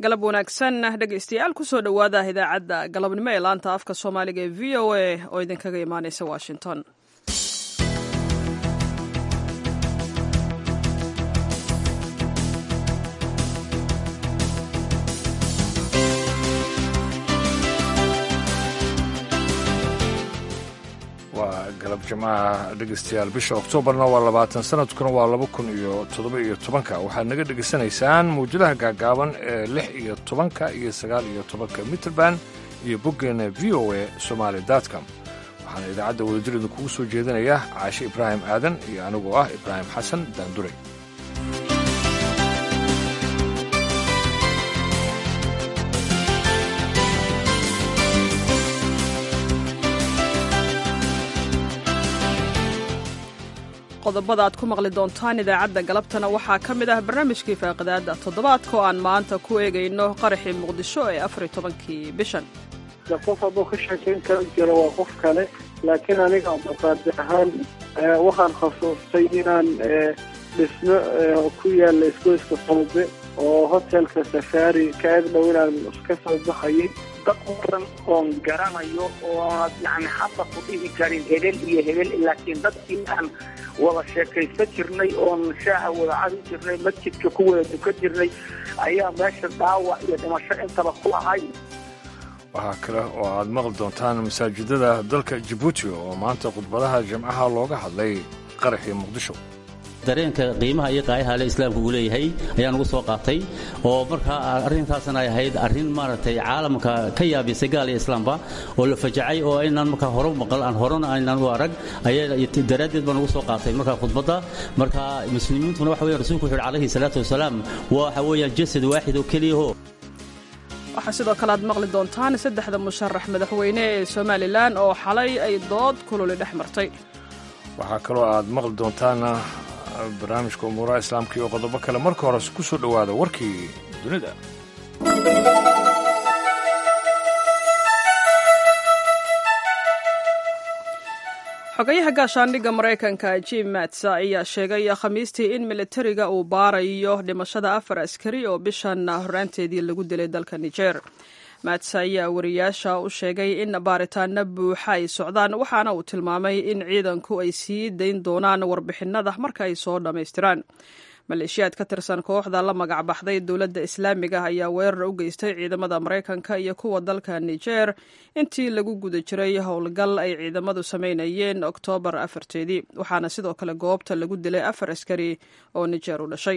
galab wanaagsan dhegaystayaal kusoo dhowaada idaacadda galabnimo ee laanta afka soomaaliga ee v o a oo idinkaga imaaneysa washington waa galab jimcaha dhegaystayaal bisha oktoobarna waa labaatan sanadkuna waa laba kun iyo toddoba iyo tobanka waxaad naga dhegaysanaysaan mawjadaha gaagaaban ee lix iyo tobanka iyo sagaal iyo tobanka mitrband iyo boggeena v o a somaali dotcom waxaana idaacadda wadajir idinkugu soo jeedinaya caashe ibraahim aadan iyo anigoo ah ibraahim xasan daanduray qodobada aad ku maqli doontaan idaacadda galabtana waxaa ka mid ah barnaamijkii faaqidaadda toddobaadka oo aan maanta ku eegayno qaraxii muqdisho ee afar iyo tobankii bishan qof hadduu ka sheekayn kara jiro waa qof kale laakiin aniga abdulqaadi ahaan waxaan khasuustay inaan dhismo ku yaalla isgoyska soobe oo hotelka safaari ka ag dhow inaan ka soo baxayay dad badan oon garanayo ooad yani hadda ku dhihi karin hebel iyo hebel laakiin dadkii aan wada sheekaysan jirnay oon shaaha wada cadi jirnay masjidka ku wada dukan jirnay ayaa meesha dhaawac iyo dhimasho intaba ku ahay waxaa kale oo aad maqli doontaan masaajidada dalka jabuuti oo maanta khudbadaha jimcaha looga hadlay qaraxii muqdisho dareenka qiimaha iyo qaayaha le islaamka uu leeyahay ayaan ugu soo qaatay oo markaa arrintaasna ay ahayd arrin maaragtay caalamka ka yaabisay gaal iyo islaamba oo la fajacay oo aynaan markaa hore maqal aan horena aynaan u arag ayaa daraaddeed baan ugu soo qaatay markaa khudbadda marka muslimiintuna waxa weya rasuulku wuxu uhi calayhi salaatu wasalaam waxa weeyaan jasad waaxid oo keliyaho waxaa sidoo kale aad maqli doontaan saddexda musharax madaxweyne ee somalilan oo xalay ay dood kululi dhex martay waxaa kaloo aad maqli doontaan barnaamijka umuuraha islaamka iyo qodobo kale marka hore ku soo dhowaada warkii dunida xogayaha gaashaandhigga maraykanka jim mats ayaa sheegay khamiistii in militariga uu baarayo dhimashada afar askari oo bishan horraanteedii lagu dilay dalka niger mats ayaa wariyaasha u sheegay in baaritaano buuxa ay socdaan waxaana uu tilmaamay in ciidanku ay sii dayn doonaan warbixinada marka ay soo dhammaystiraan maleeshiyaad ka tirsan kooxda la magac baxday dowladda islaamiga ayaa weerar u geystay ciidamada maraykanka iyo kuwa dalka niger intii lagu guda jiray howlgal ay ciidamadu samaynayeen oktoobar afarteedii waxaana sidoo kale goobta lagu dilay afar askari oo niger u dhashay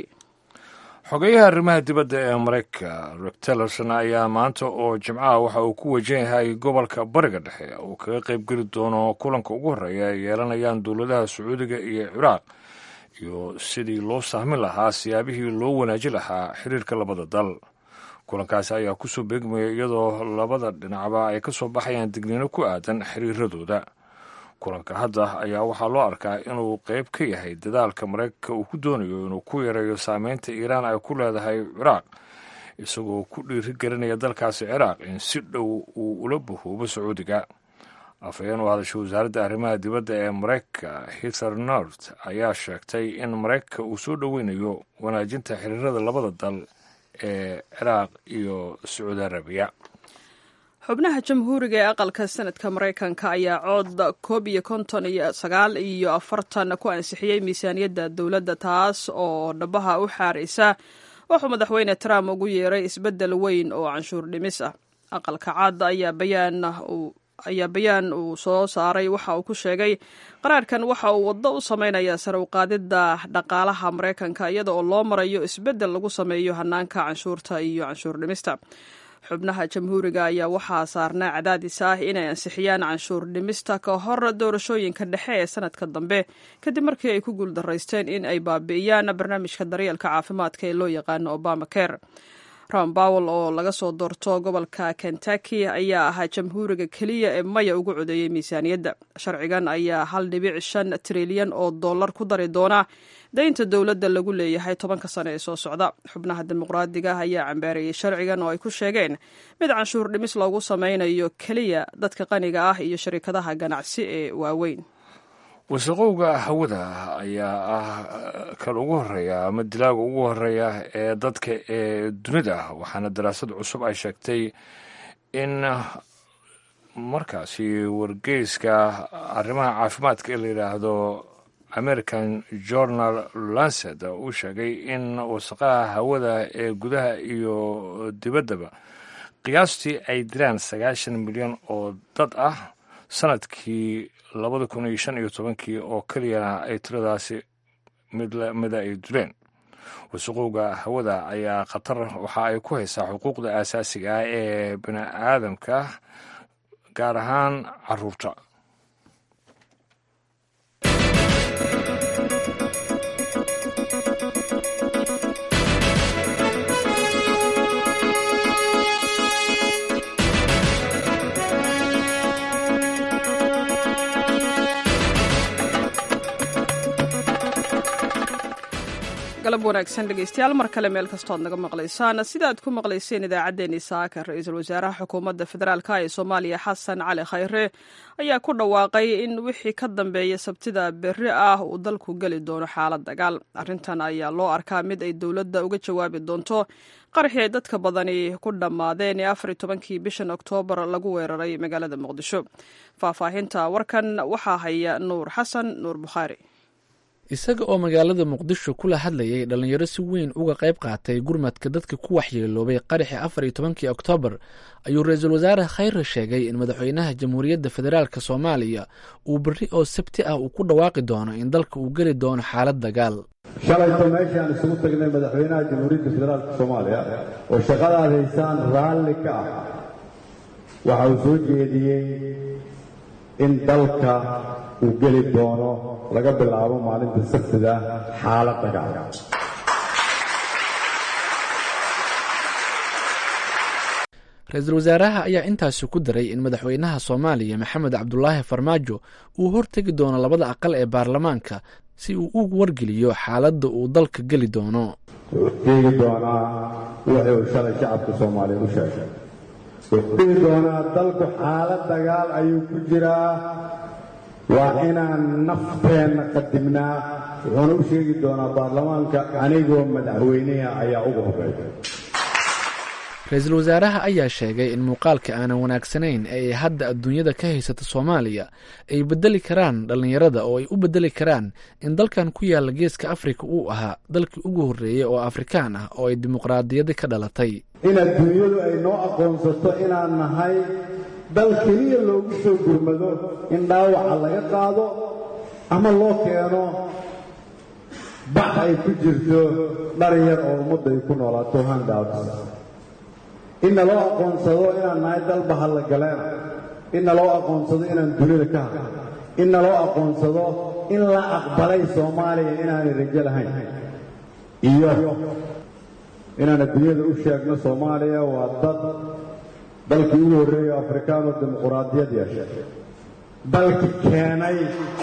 xogeyaha arrimaha dibadda ee maraykanka rek tillerson ayaa maanta oo jimcaha waxa uu ku wajahahay gobolka bariga dhexe uu kaga qaybgeli doono kulanka ugu horreeya ay yeelanayaan dowladaha sacuudiga iyo ciraaq iyo sidii loo sahmin lahaa siyaabihii loo wanaaji lahaa xiriirka labada dal kulankaasi ayaa kusoo beegmaya iyadoo labada dhinacba ay ka soo baxayaan digniino ku aadan xiriiradooda kulanka hadda ayaa waxaa loo arkaa inuu qayb ka yahay dadaalka maraykanka uu ku doonayo inuu ku yareeyo saameynta iiraan ay ku leedahay ciraaq isagoo ku dhiirigelinaya dalkaasi ciraaq in si dhow uu ula bahoobo sacuudiga afhayeen u hadashay wasaaradda arrimaha dibadda ee maraykanka hither nort ayaa sheegtay in maraykanka uu soo dhoweynayo wanaajinta xiriirada labada dal ee ciraaq iyo sacuudi arabiya xubnaha jamhuuriga ee aqalka sanadka maraykanka ayaa cood koob iyo konton iyo sagaal iyo afartan ku ansixiyey miisaaniyadda dowladda taas oo dhabaha u xaaraysa wuxuu madaxweyne trump ugu yeeray isbeddel weyn oo canshuur dhimis ah aqalka cad ayaa bayaan ayaa bayaan uu soo saaray waxa uu ku sheegay qaraarkan waxa uu waddo u samaynayaa sare u qaadidda dhaqaalaha maraykanka iyada oo loo marayo isbeddel lagu sameeyo hanaanka canshuurta iyo canshuur dhimista xubnaha jamhuuriga ayaa waxaa saarnaa cadaadis ah inay ansixiyaan canshuur dhimista ka hor doorashooyinka dhexe ee sanadka dambe kadib markii ay ku guuldaraysteen in ay baabi'iyaan barnaamijka daryeelka caafimaadka ee loo yaqaano obama care ron bowel oo laga soo doorto gobolka kentucky ayaa ahaa jamhuuriga keliya ee maya ugu codeeyey miisaaniyadda sharcigan ayaa hal dhibic shan trilyan oo dollar ku dari doona daynta dowladda lagu leeyahay tobanka sane ee soo socda xubnaha dimuqraadiga ayaa cambaareeyey sharcigan oo ay ku sheegeen mid canshuur dhimis loogu sameynayo keliya dadka qaniga ah iyo sharikadaha ganacsi ee waaweyn wasaqowga hawada ayaa ah kan ugu horeeya ama dilaaga ugu horeeya ee dadka ee dunida waxaana daraasad cusub ay sheegtay in markaasi wargeyska arrimaha caafimaadka ee la yidhaahdo american journal lancet uu sheegay in wasaqaha hawada ee gudaha iyo dibaddaba qiyaastii ay diraan sagaashan milyan oo dad ah sanadkii labada kun iyo shan iyo tobankii oo keliyana ay tiradaasi midmida ay duleen wasaqowga hawada ayaa khatar waxa ay ku haysaa xuquuqda aasaasiga ah ee bini aadamka gaar ahaan caruurta galab wanaagsan dhegeystayaal mar kale meel kastood naga maqlaysaan sida aad ku maqlayseen idaacaddeenii saaka ra-iisul wasaaraha xukuumadda federaalk ee soomaaliya xasan cali khayre ayaa ku dhawaaqay in wixii ka dambeeya sabtida berri ah uu dalku geli doono xaalad dagaal arrintan ayaa loo arkaa mid ay dowladda uga jawaabi doonto qaraxii ay dadka badani ku dhammaadeen ee afar iyo tobankii bishan oktoobar lagu weeraray magaalada muqdisho faahfaahinta warkan waxaa haya nuur xasan nuur bukhaari isaga oo magaalada muqdisho kula hadlayay dhallinyaro si weyn uga qayb qaatay gurmadka dadka ku waxyeeloobay qaraxii afar iyo tobankii oktoobar ayuu ra-iisul wasaare khayre sheegay in madaxweynaha jamhuuriyadda federaalk soomaaliya uu berri oo sabti ah uu ku dhawaaqi doono in dalka uu geli doono xaalad dagaal shalayto meeshaan isugu tagnay madaxweynaha jamhuuriyadda federaalk soomaaliya oo shaqadaad haysaan raalli ka ah waxa uu soo jeediyey in dalka uu geli doono laga bilaabo maalinta sabtida xaalad dagaal ra-iisul wasaaraha ayaa intaasi ku daray in madaxweynaha soomaaliya maxamed cabdulaahi farmaajo uu hortegi doono labada aqal ee baarlamaanka si uu u wargeliyo xaaladda uu dalka geli doono wuxuu sheegi doonaa wixii uu shalay shacabka soomaaliya u sheegay wuxuu dhihi doonaa dalku xaalad dagaal ayuu ku jiraa waa inaan nafteenna qadimnaa wuxuuna u sheegi doonaa baarlamaanka anigoo madaxweyneha ayaa ugu horreeya ra-iisul wasaaraha ayaa sheegay in muuqaalka aanan wanaagsanayn ee ay hadda adduunyada ka haysata soomaaliya ay beddeli karaan dhallinyarada oo ay u beddeli karaan in dalkan ku yaalla geeska afrika uu ahaa dalkii ugu horreeyey oo afrikaan ah oo ay dimuqraadiyadda ka dhalatay in adduunyadu ay noo aqoonsato inaan nahay dal keliya loogu soo gurmado in dhaawaca laga qaado ama loo keeno bax ay ku jirto dhar yar oo ummadda ay ku noolaato handouts in naloo aqoonsado inaan nahay dal bahallagaleena in naloo aqoonsado inaan dunida ka hadlo in naloo aqoonsado in la aqbalay soomaaliya inaanay rajo lahayn iyo inaan adduunyada u sheegno soomaaliya waa dad dalkii ugu horreeyo afrikaanoo dimuquraadiyad yeeshay dalki keenay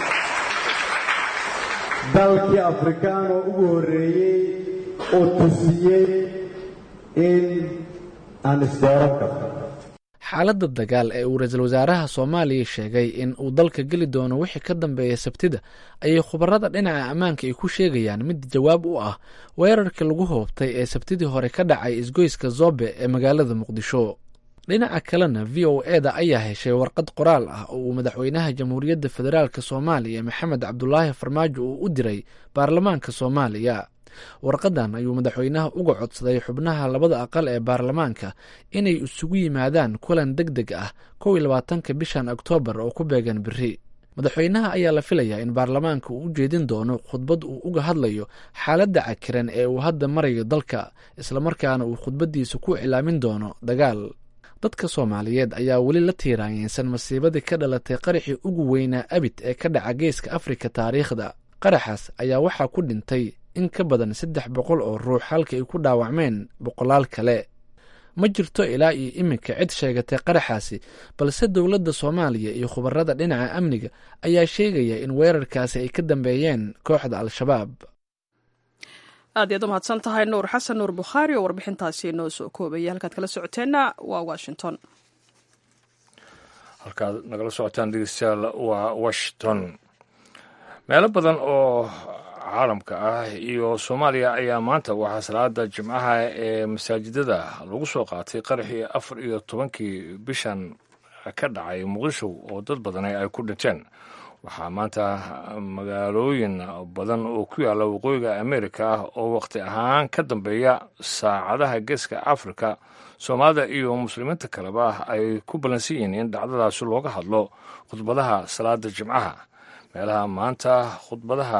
dalkii afrikaanoo ugu horreeyey oo tusiyey in aan isdooran karno xaaladda dagaal ee uu ra-iisul wasaaraha soomaaliya sheegay in uu dalka geli doono wixii ka dambeeya sabtida ayay khubarada dhinaca ammaanka ay ku sheegayaan mid jawaab u ah weerarkii lagu hoobtay ee sabtidii hore ka dhacay isgoyska zobe ee magaalada muqdisho dhinaca kalena v o e da ayaa heshay warqad qoraal ah oo uu madaxweynaha jamhuuriyadda federaalk soomaaliya maxamed cabdulaahi farmaajo uu u diray baarlamaanka soomaaliya warqadan ayuu madaxweynaha uga codsaday xubnaha labada aqal ee baarlamaanka inay isugu yimaadaan kulan deg deg ah kow iyo labaatanka bishan oktoobar oo ku beegan beri madaxweynaha ayaa la filayaa in baarlamaanka uu u jeedin doono khudbad uu uga hadlayo xaaladda cakiran ee uu hadda marayo dalka islamarkaana uu khudbaddiisa ku iclaamin doono dagaal dadka soomaaliyeed ayaa weli la tiiraanyeysan masiibadii ka dhalatay qaraxii ugu weynaa abid ee ka dhaca geeska afrika taariikhda qaraxaas ayaa waxaa ku dhintay in ka badan saddex boqol oo ruux halka ay ku dhaawacmeen boqolaal kale ma jirto ilaa iyo iminka cid sheegatay qaraxaasi balse dowladda soomaaliya iyo khubarada dhinaca amniga ayaa sheegaya in weerarkaasi ay ka dambeeyeen kooxda al-shabaab aad iyaad u mahadsan tahay nuur xasan nuur bukhaari oo warbixintaasi noo soo koobaya halkaad kala socoteenna waa washington halkaad nagala socotaan dhegeystayaal waa washington meelo badan oo caalamka ah iyo soomaaliya ayaa maanta waxaa salaada jimcaha ee masaajidada lagu soo qaatay qaraxii afar iyo tobankii bishan ka dhacay muqdisho oo dad badani ay ku dhinteen waxaa maanta magaalooyin badan oo ku yaalla waqooyiga amerika ah oo wakhti ahaan ka dambeeya saacadaha geeska afrika soomaalida iyo muslimiinta kaleba ay ku ballansan yihiin in dhacdadaasi looga hadlo khudbadaha salaada jimcaha meelaha maanta khudbadaha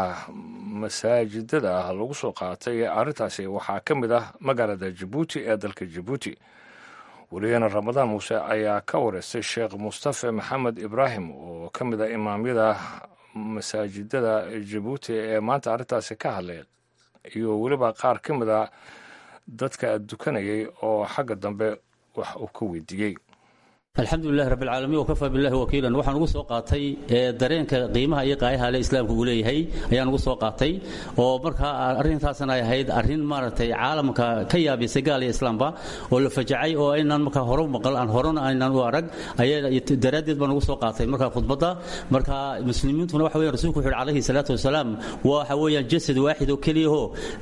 masaajidada lagu soo qaatay arrintaasi waxaa ka mid ah magaalada jabuuti ee dalka jabuuti weligeena ramadaan muuse ayaa ka wareystay sheekh mustafe maxamed ibraahim oo ka mid ah imaamyada masaajidada jabuuti ee maanta arrintaasi ka hadlay iyo weliba qaar ka mid a dadka dukanayay oo xagga dambe wax uu ka weydiiyey alxamdulilahi rabbilcaalamiin wakafaa billahi wakiilan waxaan ugu soo qaatay dareenka qiimaha iyo qaayaha le islaamka uu leeyahay ayaan ugu soo qaatay oo markaa arrintaasna ay ahayd arrin maaragtay caalamka ka yaabisay gaal iyo islaamba oo la fajacay oo aynaan markaa hore maqal aan horena aynaan u arag daraaddeed baan ugu soo qaatay markaa khudbadda marka muslimiintuna waxa weyan rasulku wuxu uhi calayhi salaatu wasalaam waxa weeyaan jasad waaxid oo keliyaho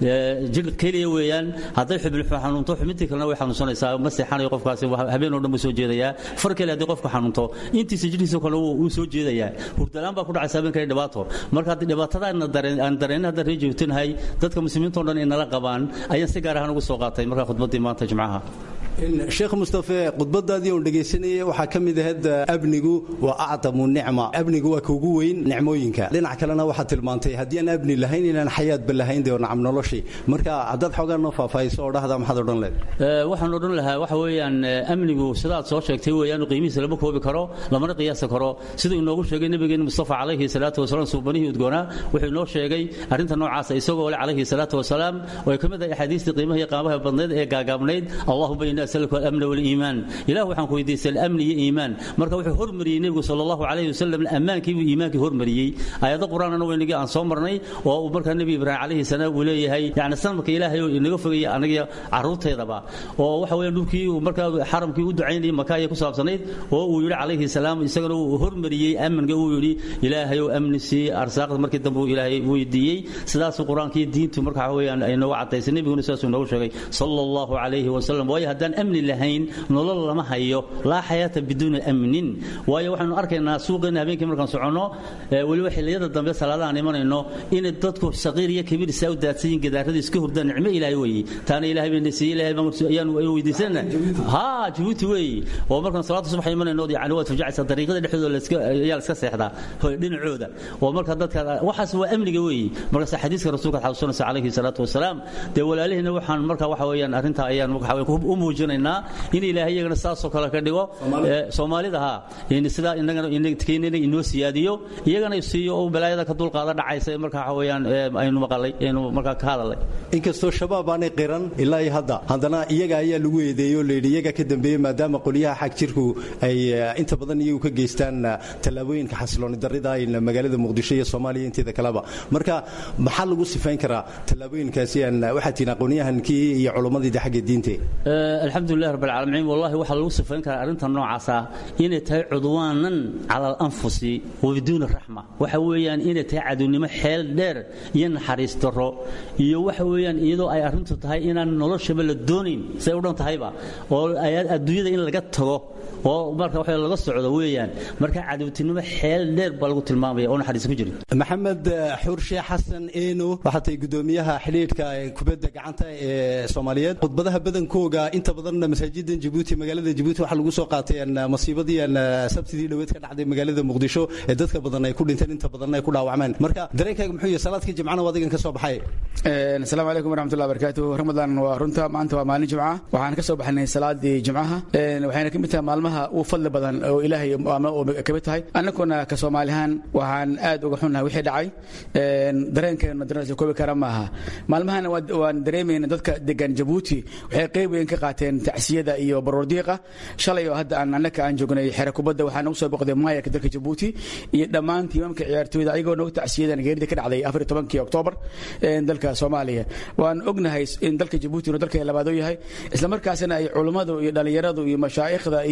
jir keliya weeyaan hadday xubin xanuunto xubintii kalena way xanuunsanaysaa ma seexanayo qofkaasi habeen oo dhan buu soo jeedayaa far kale haddii qofka xanuunto intiisa jidhiisa kale wuu soo jeedayaa hurdalaan baa ku dhacaysa habeenkale dhibaato marka haddii dhibaatada aan dareen hadda ree joogtinahay dadka muslimiintao dhan inala qabaan ayaan si gaar ahaan ugu soo qaatay markaa khudbaddii maanta jimcaha sheekh mustafe khudbadaadii oon dhegaysanayay waxaa ka mid ahayd abnigu waa acdamu nicma abnigu waa ka ugu weyn nicmooyinka dhinac kalena waxaad tilmaantay haddii aan abni lahayn inaan xayaadba lahayn dee nacam noloshii marka haddaad xoogaa noo faahfaahiso oo dhahda maxaad odhan leed waxaan odhan lahaa waxa weeyaan amnigu sidaad soo sheegtay weeyaan qiimihiisa lama koobi karo lamana qiyaasi karo siduu inoogu sheegay nabigeena mustafa calayhi salaatu wasalaam suubanihii udgoonaa wuxuu inoo sheegay arrinta noocaasa isagoo le calayhi salaatu wasalaam oo ay ka mid ahay axaadiistii qiimaha iyo qaamaha badnayd ee gaagaabnayd allahuma inna asaluka alamna waliimaan ilah waxaan ku weydiistay alamni iyo iimaan marka wuxuu hormariyey nebigu sala allahu calayhi wasalam ammaankii buu iimaankii hormariyey aayado qur-aanana weynagii aan soo marnay oo uu markaa nebi ibraahim calayhi salaam uu leeyahay yacni sanadka ilaahay oo inaga fogaya anagiyo carruurteedaba oo waxa weeyaan dhulkii uu markaa xaramkii u ducaynayay maka ayay ku saabsanayd oo uu yidhi calayhi salaam isagana uu hormariyey amniga uu yidhi ilaahayow amni sii arsaaqda markii dambe uu ilaahay weydiiyey sidaasuu qur-aankii diintu marka waxa weeyaan ay noogu cadaysay nebiguna sidaasuu noogu sheegay sala allahu calayhi wasalam waayo haddaan amni lahayn nolol lama hayo laa xayaata biduuni amnin waayo waxaanu arkaynaa suuqeena habeenkii markaan soconno weliba xilliyada dambe salaadahaan imanayno inay dadku saqiir iyo kabiir isaa u daadsan yihin gadaaradii iska hurdaan nicmo ilaahay weeye taana ilaahay bayna siiyey ilaahay baan ayaanu weydiisanna haa jabuuti weeye oo markaan salaada subax imanayno yani waad fujacaysaa dariiqada dhexdooda ayaa la iska seexdaa dhinacooda oo marka dadka waxaas waa amniga weeye markaas xadiiska rasuulka xasuusanaysa calayhi salaatu wasalaam dee walaalihina waxaan marka waxa weeyaan arrinta ayaan u muujinaynaa in ilaahay iyagana saasoo kale ka dhigo soomaalida ha sidaa inagana inoo siyaadiyo iyagana siiyo oo balaayada ka dulqaada dhacaysa marka waxa weeyaan aynu maqalay aynu markaa ka hadalay inkastoo shabaab aanay qiran ilaa iyo hadda haddana iyaga ayaa lagu eedeeyey oo layidhi iyaga ka dambeeyey maadaama qolyaha xag jirku ay inta badan iyagu ka geystaan tallaabooyinka xasilooni darrida magaalada muqdisho iyo soomaaliya inteeda kaleba marka maxaa lagu sifayn karaa tallaabooyinkaasi aan waxaad tihiin aqoonyahankii iyo culummadii xagga diinte alxamdulilah rab alcaalamiin wallahi waxaa lagu sifayn karaa arrinta noocaasa inay tahay cudwaanan cala alanfusi wa biduuni raxma waxa weeyaan inay tahay cadownimo xeel dheer iyo naxariis darro iyo waxa weeyaan iyadoo ay arrintu tahay inaan noloshaba la doonayn say u dhan tahayba oo adduunyada in laga tago oo marka wax laga socdo weeyaan marka cadowtinimo xeel dheer baa lagu tilmaamaya oo naxariis ku jirin maxamed xurshe xasan eeno waxaa tahay gudoomiyaha xidhiidhka kubadda gacanta ee soomaaliyeed khudbadaha badankooga inta badan masaajidan jabuuti magaalada jabuuti waxaa lagu soo qaatay masiibadii sabtidii dhoweed ka dhacday magaalada muqdisho ee dadka badan ay ku dhinteen inta badan ay ku dhaawacmeen marka dareenkaaga muxuu yahay salaadkii jimcana waa adigan ka soo baxay asalaamu calaykum waraxmatullahi barakaatu ramadan waa runta maanta waa maalin jimca waxaan ka soo baxnay salaadii jimcaha waxayna ka mid tahay maalmaha ugu fadli badan oo ilaahay ka mid tahay annaguna ka soomaalihaan waxaan aad uga xunnahay wixii dhacay dareenkeena dareensa koobi kara maaha maalmahana waan dareemayna dadka degan jabuuti waxay qayb weyn ka qaateen tacsiyada iyo baroordiiqa shalay oo hadda aan annaka aan joognay xere kubadda waxaa nagu soo boqday maayarka dalka jabuuti iyo dhammaan tiimamka ciyaartooyda ayagoo nagu tacsiyadan geerida ka dhacday afar tobankii oktoobar dalka soomaaliya waan ognahay in dalka jabuuti inuu dalka labaadoo yahay islamarkaasina ay culummadu iyo dhallinyaradu iyo mashaa'ikhda iyo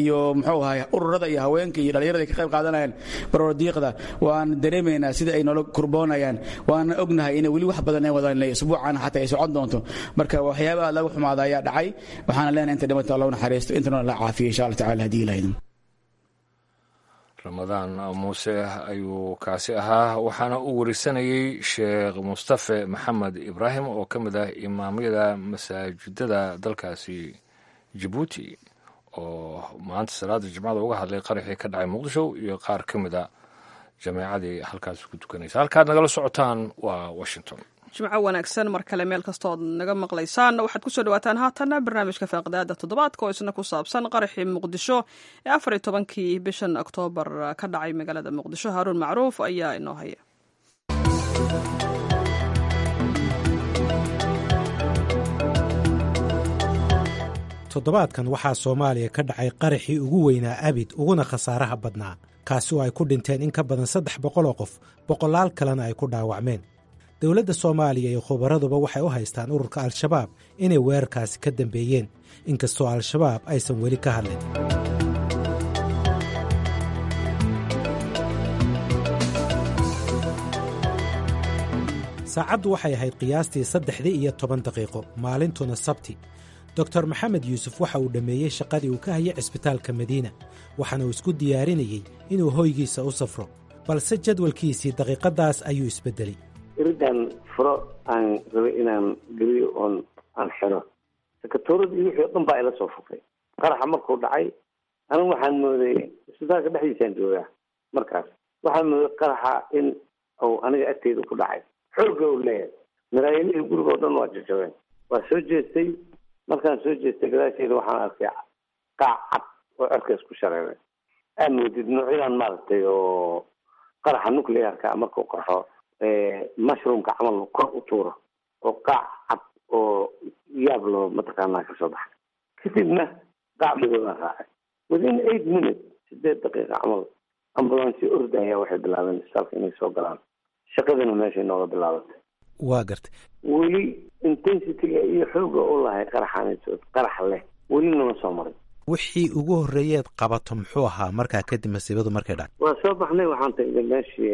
iyo muxuu ahay ururada iyo haweenka iyo dhallinyarada ay ka qayb qaadanayaan barordiiqda waan dareemaynaa sida ay noola kurboonayaan waana ognahay inay weli wax badan ay wadaan isbuucan xataa ay socon doonto marka waxyaaba aad laga xumaada ayaa dhacay waxaana leenahay inta dhimata allahu naxariisto intana la caafiyo insha allah tacala haddii ilaahidin ramadaan muuse ayuu kaasi ahaa waxaana uu warisanayey sheekh mustafe maxamed ibraahim oo ka mid ah imaamyada masaajidada dalkaasi jabuuti oo maanta salaada jimcada uga hadlay qaraxii ka dhacay muqdisho iyo qaar ka mid a jameecadii halkaasi ku tukanaysa halkaad nagala socotaan waa washington jimco wanaagsan mar kale meel kastood naga maqlaysaan waxaad kusoo dhawaataan haatana barnaamijka faaqidaada toddobaadka oo isna ku saabsan qaraxii muqdisho ee afar iyo tobankii bishan oktoobar ka dhacay magaalada muqdisho haaruun macruuf ayaa inoo haya toddobaadkan waxaa soomaaliya ka dhacay qaraxii ugu weynaa abid uguna khasaaraha badnaa kaasi oo ay ku dhinteen in ka badan saddex boqoloo qof boqolaal kalena ay ku dhaawacmeen dowladda soomaaliya iyo khubaraduba waxay u haystaan ururka al-shabaab inay weerarkaasi ka dambeeyeen inkastoo al-shabaab aysan weli ka hadlin saacaddu waxay ahayd qiyaastii saddexdii iyo toban daqiiqo maalintuna sabti doktor maxamed yuusuf waxa uu dhammeeyey shaqadii uu ka hayay cisbitaalka madiina waxaana uu isku diyaarinayey inuu hoygiisa u safro balse jadwalkiisii daqiiqaddaas ayuu isbeddelay iridan furo aan rabay inaan geliyo oon aan xiro sakatooradii wixii o dhan baa ila soo fufay qaraxa markuu dhacay anigu waxaan mooday isbitaalka dhexdiisaan joogaa markaas waxaan mooday qaraxa in uu aniga agteyda ku dhacay xoogga uu leeyahay maraayilihii guriga o dhan waa jajabeen waa soo jeestay markaan soo jeestay gadaasheeda waxaan arkay qaac cad oo cerkaas ku shareeray aa moodid noocyadan maaragtay oo qaraxa nuclearka markuu qarxo mushroomka camal kor u tuuro oo qaac cad oo yaab loo mataqaanaa kasoo baxay kadibna qaac madoobaa raacay within eight minutes sideed daqiiqa camal ambulansi ordaya waxay bilaabeen isbitaalka inay soo galaan shaqadina meeshay nooga bilaabatay waa gartay weli intensityga iyo xooga u lahay qaraxaansood qarax leh weli nama soo marin wixii ugu horreeyeed qabato muxuu ahaa markaa kadib masiibadu markay dhacay waa soo baxnay waxaan tagnay meeshii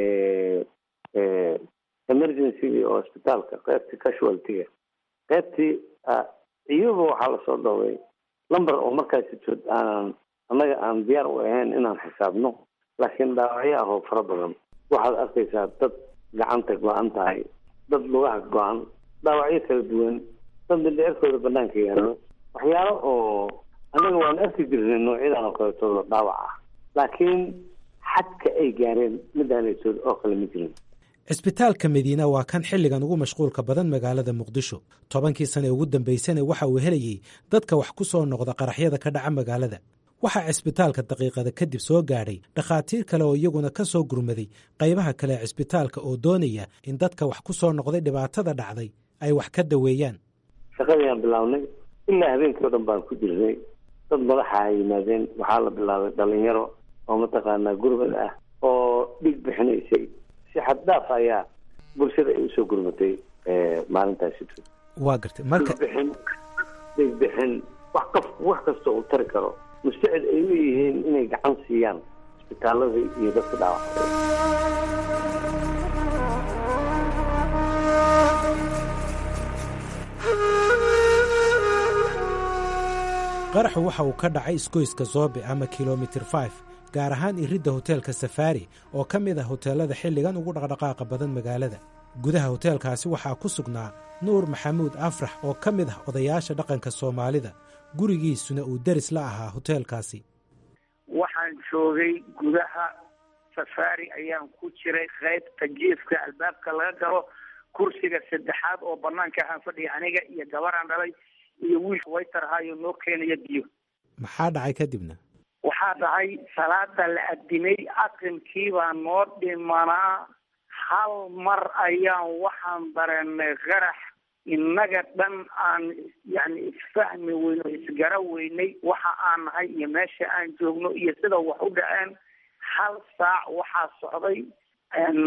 emergencygi oo isbitaalka qaybtii casualtyga qaybtii iyaba waxaa lasoo dhowray lumber oo markaasi jood aanan annaga aan diyaar u ahayn inaan xisaabno laakiin dhaawacyo ah oo fara badan waxaad arkaysaa dad gacanta go-an tahay dad lugaha go-an dhaawacyo kala duwan dad mindheerkooda banaanka yaalo waxyaalo oo annaga waan arki jirnay noocyadan oo kaleetooda dhaawac ah laakiin xadka ay gaareen midaanaysood oo kale ma jirin cisbitaalka madiina waa kan xilligan ugu mashquulka badan magaalada muqdisho tobankii sane ugu dambaysana waxa uu helayey dadka wax ku soo noqda qaraxyada ka dhaca magaalada waxaa cisbitaalka daqiiqada kadib soo gaadhay dhakhaatiir kale oo iyaguna ka soo gurmaday qaybaha kale ee cisbitaalka oo doonaya in dadka wax ku soo noqday dhibaatada dhacday ay wax ka daweeyaan shaqadii bilaabnay ilaa habeenkii o dhan baan ku jirnay dad madaxa ay yimaadeen waxaa la bilaabay dhalinyaro oo mataqaanaa gurbad ah oo dhig bixinaysay si xaddaaf ayaa bulshada ay usoo gurmatay maalintaasi waa gartay marka bixin dhig bixin wax kaf wax kasta uu tari karo mustacid ay u yihiin inay gacan siiyaan isbitaaladii iyo dadka dhaawacay qaraxu waxa uu ka dhacay isgoyska zoobe ama kilomitir 5 gaar ahaan iridda hoteelka safaari oo ka mid ah hoteelada xilligan ugu dhaqdhaqaaqa badan magaalada gudaha hoteelkaasi waxaa ku sugnaa nuur maxamuud afrax oo ka mid ah odayaasha dhaqanka soomaalida gurigiisuna uu deris la ahaa hoteelkaasi waxaan joogay gudaha safaari ayaan ku jiray qaybta jiifka albaabka laga galo kursiga saddexaad oo banaanka ahaan fadhiya aniga iyo gabaraan dhalay iyo wiilka waytarhaayo noo keenaya biyo maxaa dhacay kadibna waxaa dhacay salaada la adimay aqimkii baa noo dhimanaa hal mar ayaan waxaan dareenay qarax innaga dhan aan yani isfahmi weyno isgara weynay waxa aan nahay iyo meesha aan joogno iyo sida wax u dhaceen hal saac waxaa socday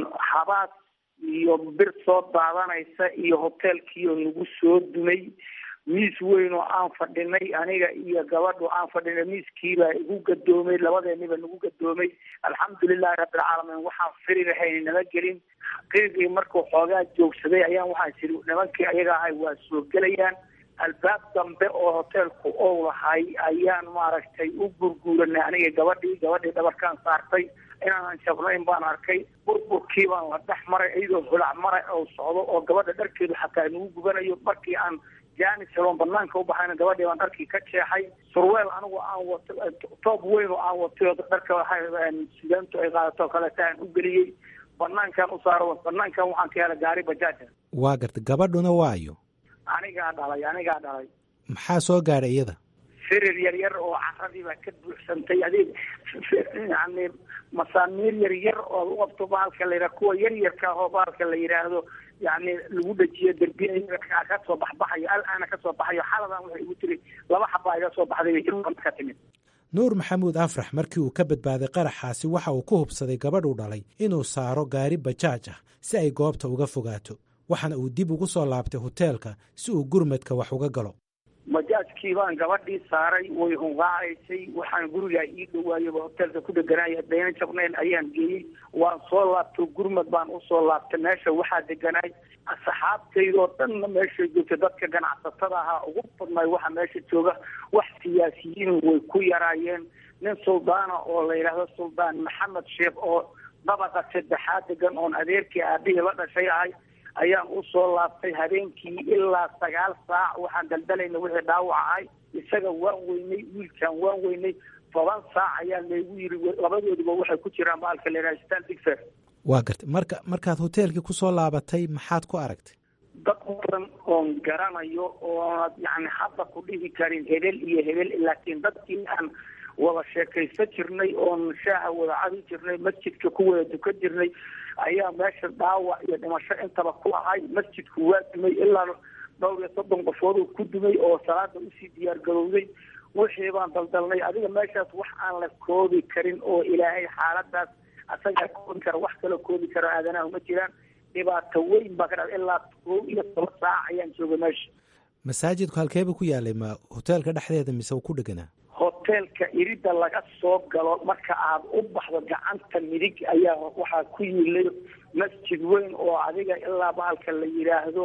habaas iyo bir soo daadanaysa iyo hoteelkiioo nagu soo dumay miis weyn oo aan fadhinay aniga iyo gabadhu aan fadhinay miiskiibaa igu gadoomay labadeeniba nagu gadoomay alxamdulilahi rabbilcaalamiin waxaan firirahayn nama gelin qiiqii markuu xoogaa joogsaday ayaan waxaan siri nimankii ayaga ahay waa soo gelayaan albaab dambe oo hoteelku ou lahay ayaan maaragtay u gurguuranay aniga gabadhii gabadhii dhabarkaan saartay inaanan jabnayn baan arkay burburkii baan la dhex maray iyadoo holac mara oo socdo oo gabadha dharkeedu xataa nagu gubanayo markii aan jaanis heloon banaanka u baxayna gabadhii baan dharkii ka jeexay surweel anigu aan wato toob weyn oo aan watay oo dharka sudaantu ay qaadato kaleeta aan u geliyey banaankaan u saaro banaankan waxaan ka helay gaari bajaaja waa garta gabadhuna waayo anigaa dhalay anigaa dhalay maxaa soo gaadhay iyada firir yar yar oo caradii baa ka buuxsantay adig yani masaamiir yar yar oo u qabto bahalka la yidhaha kuwa yar yarka oo bahalka la yidhaahdo yani lagu dhajiyo derbiya ka soo baxbaxayo al-aana ka soo baxayo xaladan waxay igu tiri laba xabaa iga soo baxday ka timid nuur maxamuud afrax markii uu ka badbaaday qaraxaasi waxa uu ku hubsaday gabadhuu dhalay inuu saaro gaari bajaaj ah si ay goobta uga fogaato waxaana uu dib ugu soo laabtay hoteelka si uu gurmadka wax uga galo bajaajkii baan gabadhii saaray way hunqaacaysay waxaan gurigaa ii dhawaayaba hoteelka ku dheganaya dayna jabnayn ayaan geeyey waan soo laabtay gurmad baan usoo laabtay meesha waxaa deganaay asxaabtaydoo dhanna meeshay joogta dadka ganacsatada ahaa ugu badnay waxa meesha jooga wax siyaasiyiin way ku yaraayeen nin suldaana oo la yidhaahdo suldaan maxamed sheekh oo dabaqa saddexaad degan oon adeerkii aabihii la dhashay ahay ayaan usoo laabtay habeenkii ilaa sagaal saac waxaan daldalayna wixii dhaawac ahay isaga waan weynay wiilkaan waan weynay toban saac ayaa laygu yiri labadooduba waxay ku jiraan baalka la yidhaha stan digfer waa gartay marka markaad hoteelkii kusoo laabatay maxaad ku aragtay dad badan oon garanayo oo yani hadda ku dhihi karin hebel iyo hebel laakiin dadkii aan wada sheekaysan jirnay oon shaaha wada cabi jirnay masjidka ku wada dukan jirnay ayaa meesha dhaawac iyo dhimasho intaba ku ahay masjidku waa dumay ilaa dhowr iyo soddon qofooduu ku dumay oo salaada usii diyaar garowday wixii baan daldalnay adiga meeshaas wax aan la koobi karin oo ilaahay xaaladaas asagaa koobi kara wax kaloo koobi karo aadanaha ma jiraan dhibaato weyn baa ka dha ilaa kow iyo toban saac ayaan jooga meesha masaajidku halkeeba ku yaalay ma hoteelka dhexdeeda mise uu ku dheganaa hoteelka irida laga soo galo marka aad u baxdo gacanta midig ayaa waxaa ku yilay masjid weyn oo adiga ilaa bahalka la yidhaahdo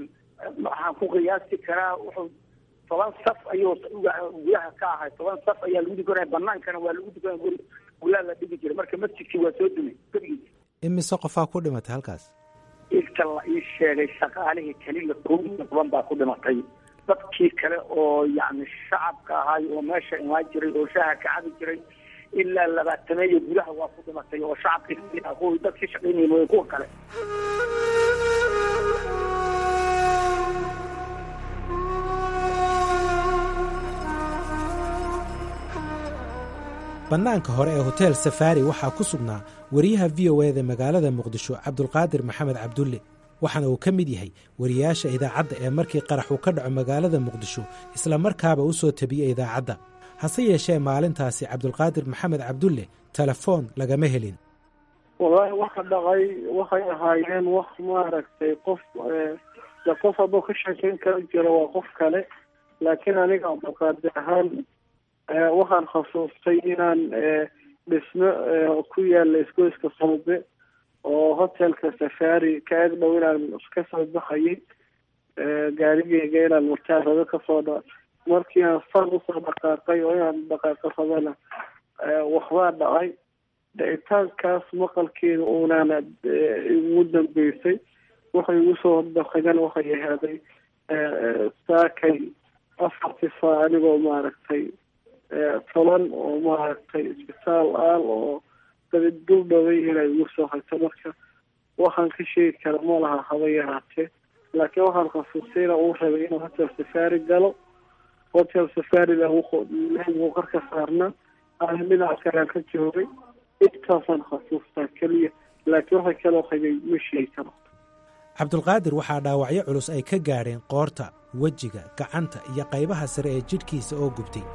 waxaan ku qiyaasi karaa wuxuu toban saf ayuu gudaha ka ahay toban saf ayaa lagu dukanaya banaankana waa lagu dukanaya guri gulaa la dhigi jiray marka masjidkii waa soo dumay gurigiisa imise qofaa ku dhimatay halkaas inta la ii sheegay shaqaalihii keliya kow iyo toban baa ku dhimatay dadkii kale oo yani shacabka ahay oo meesha imaan jiray oo shaaha ka cabi jiray ilaa labaatameeyo gudaha waa ku dhimatay oo shacabkii kuwii dadkii shaqaynayeen way kuwa kale bannaanka hore ee hotel safari waxaa ku sugnaa wariyaha v o eda magaalada muqdisho cabdulqaadir maxamed cabdulle waxaana uu ka mid yahay wariyaasha idaacadda ee markii qarax uu ka dhaco magaalada muqdisho isla markaaba u soo tabiyey idaacadda hase yeeshee maalintaasi cabdulqaadir maxamed cabdulle telefoon lagama helin wallaahi waxa dhacay waxay ahaayeen wax maaragtay qof de qof hadduu ka sheekeyn kara jiro waa qof kale laakiin aniga cabdulqaadir ahaan waxaan khasuustay inaan dhismo ku yaala isgoyska sawbe oo hotelka safari ka eg dhow inaan ka soo baxayay gaarigeyga inaan murtaarado kasoo dha markii aan far usoo dhaqaaqay oo inaan dhaqaaqo rabana waxbaa dhacay dhicitaankaas maqalkeeda uunana igu dambeysay waxay igu soo dhaqagan waxay ahaaday saakay afartii saa anigoo maaragtay toban oo maaragtay isbitaal aal oo dadi dul dhaway inay igu soo hayso marka waxaan ka sheegi kara ma laha haba yaraatee laakiin waxaan khasuustay ina uu rabay inuu hotel safari galo hotel safari lagu qarka saarna aan dhinaca kalean ka joogay intaasaan khasuustaa keliya laakiin waxay kaloo qabay ma sheegi karo cabdulqaadir waxaa dhaawacyo culus ay ka gaadheen qoorta wejiga gacanta iyo qaybaha sare ee jidhkiisa oo gubtay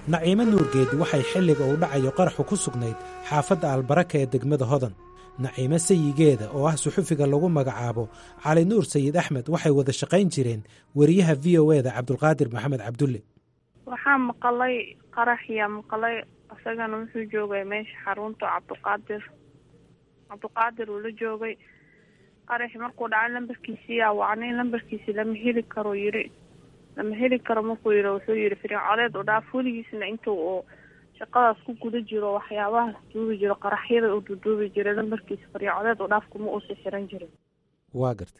naciimo nuurgeedi waxay xilliga uu dhacayo qaraxu ku sugnayd xaafadda albaraka ee degmada hodan naciimo sayigeeda oo ah suxufiga lagu magacaabo cali nuur sayid axmed waxay wada shaqayn jireen weriyaha v o eda cabdulqaadir maxamed cabdulle waxaa maqalay qaraxyaa maqalay isagana wuxuu joogay meesha xarunta cabdiqaadir cabdiqaadir uu la joogay qaraxi markuu dhacay lambarkiisiyaa wacnay lambarkiisi lama heli karo yiri lama heli karo markuu yiri wuxuu yidhi fircoleed u dhaaf weligiisna intuu uu shaqadaas ku guda jiro waxyaabahaas duubi jiro qaraxyada uu duduubi jiray lambarkiisa fircoleed u dhaaf kuma uusa xiran jirin waa gartay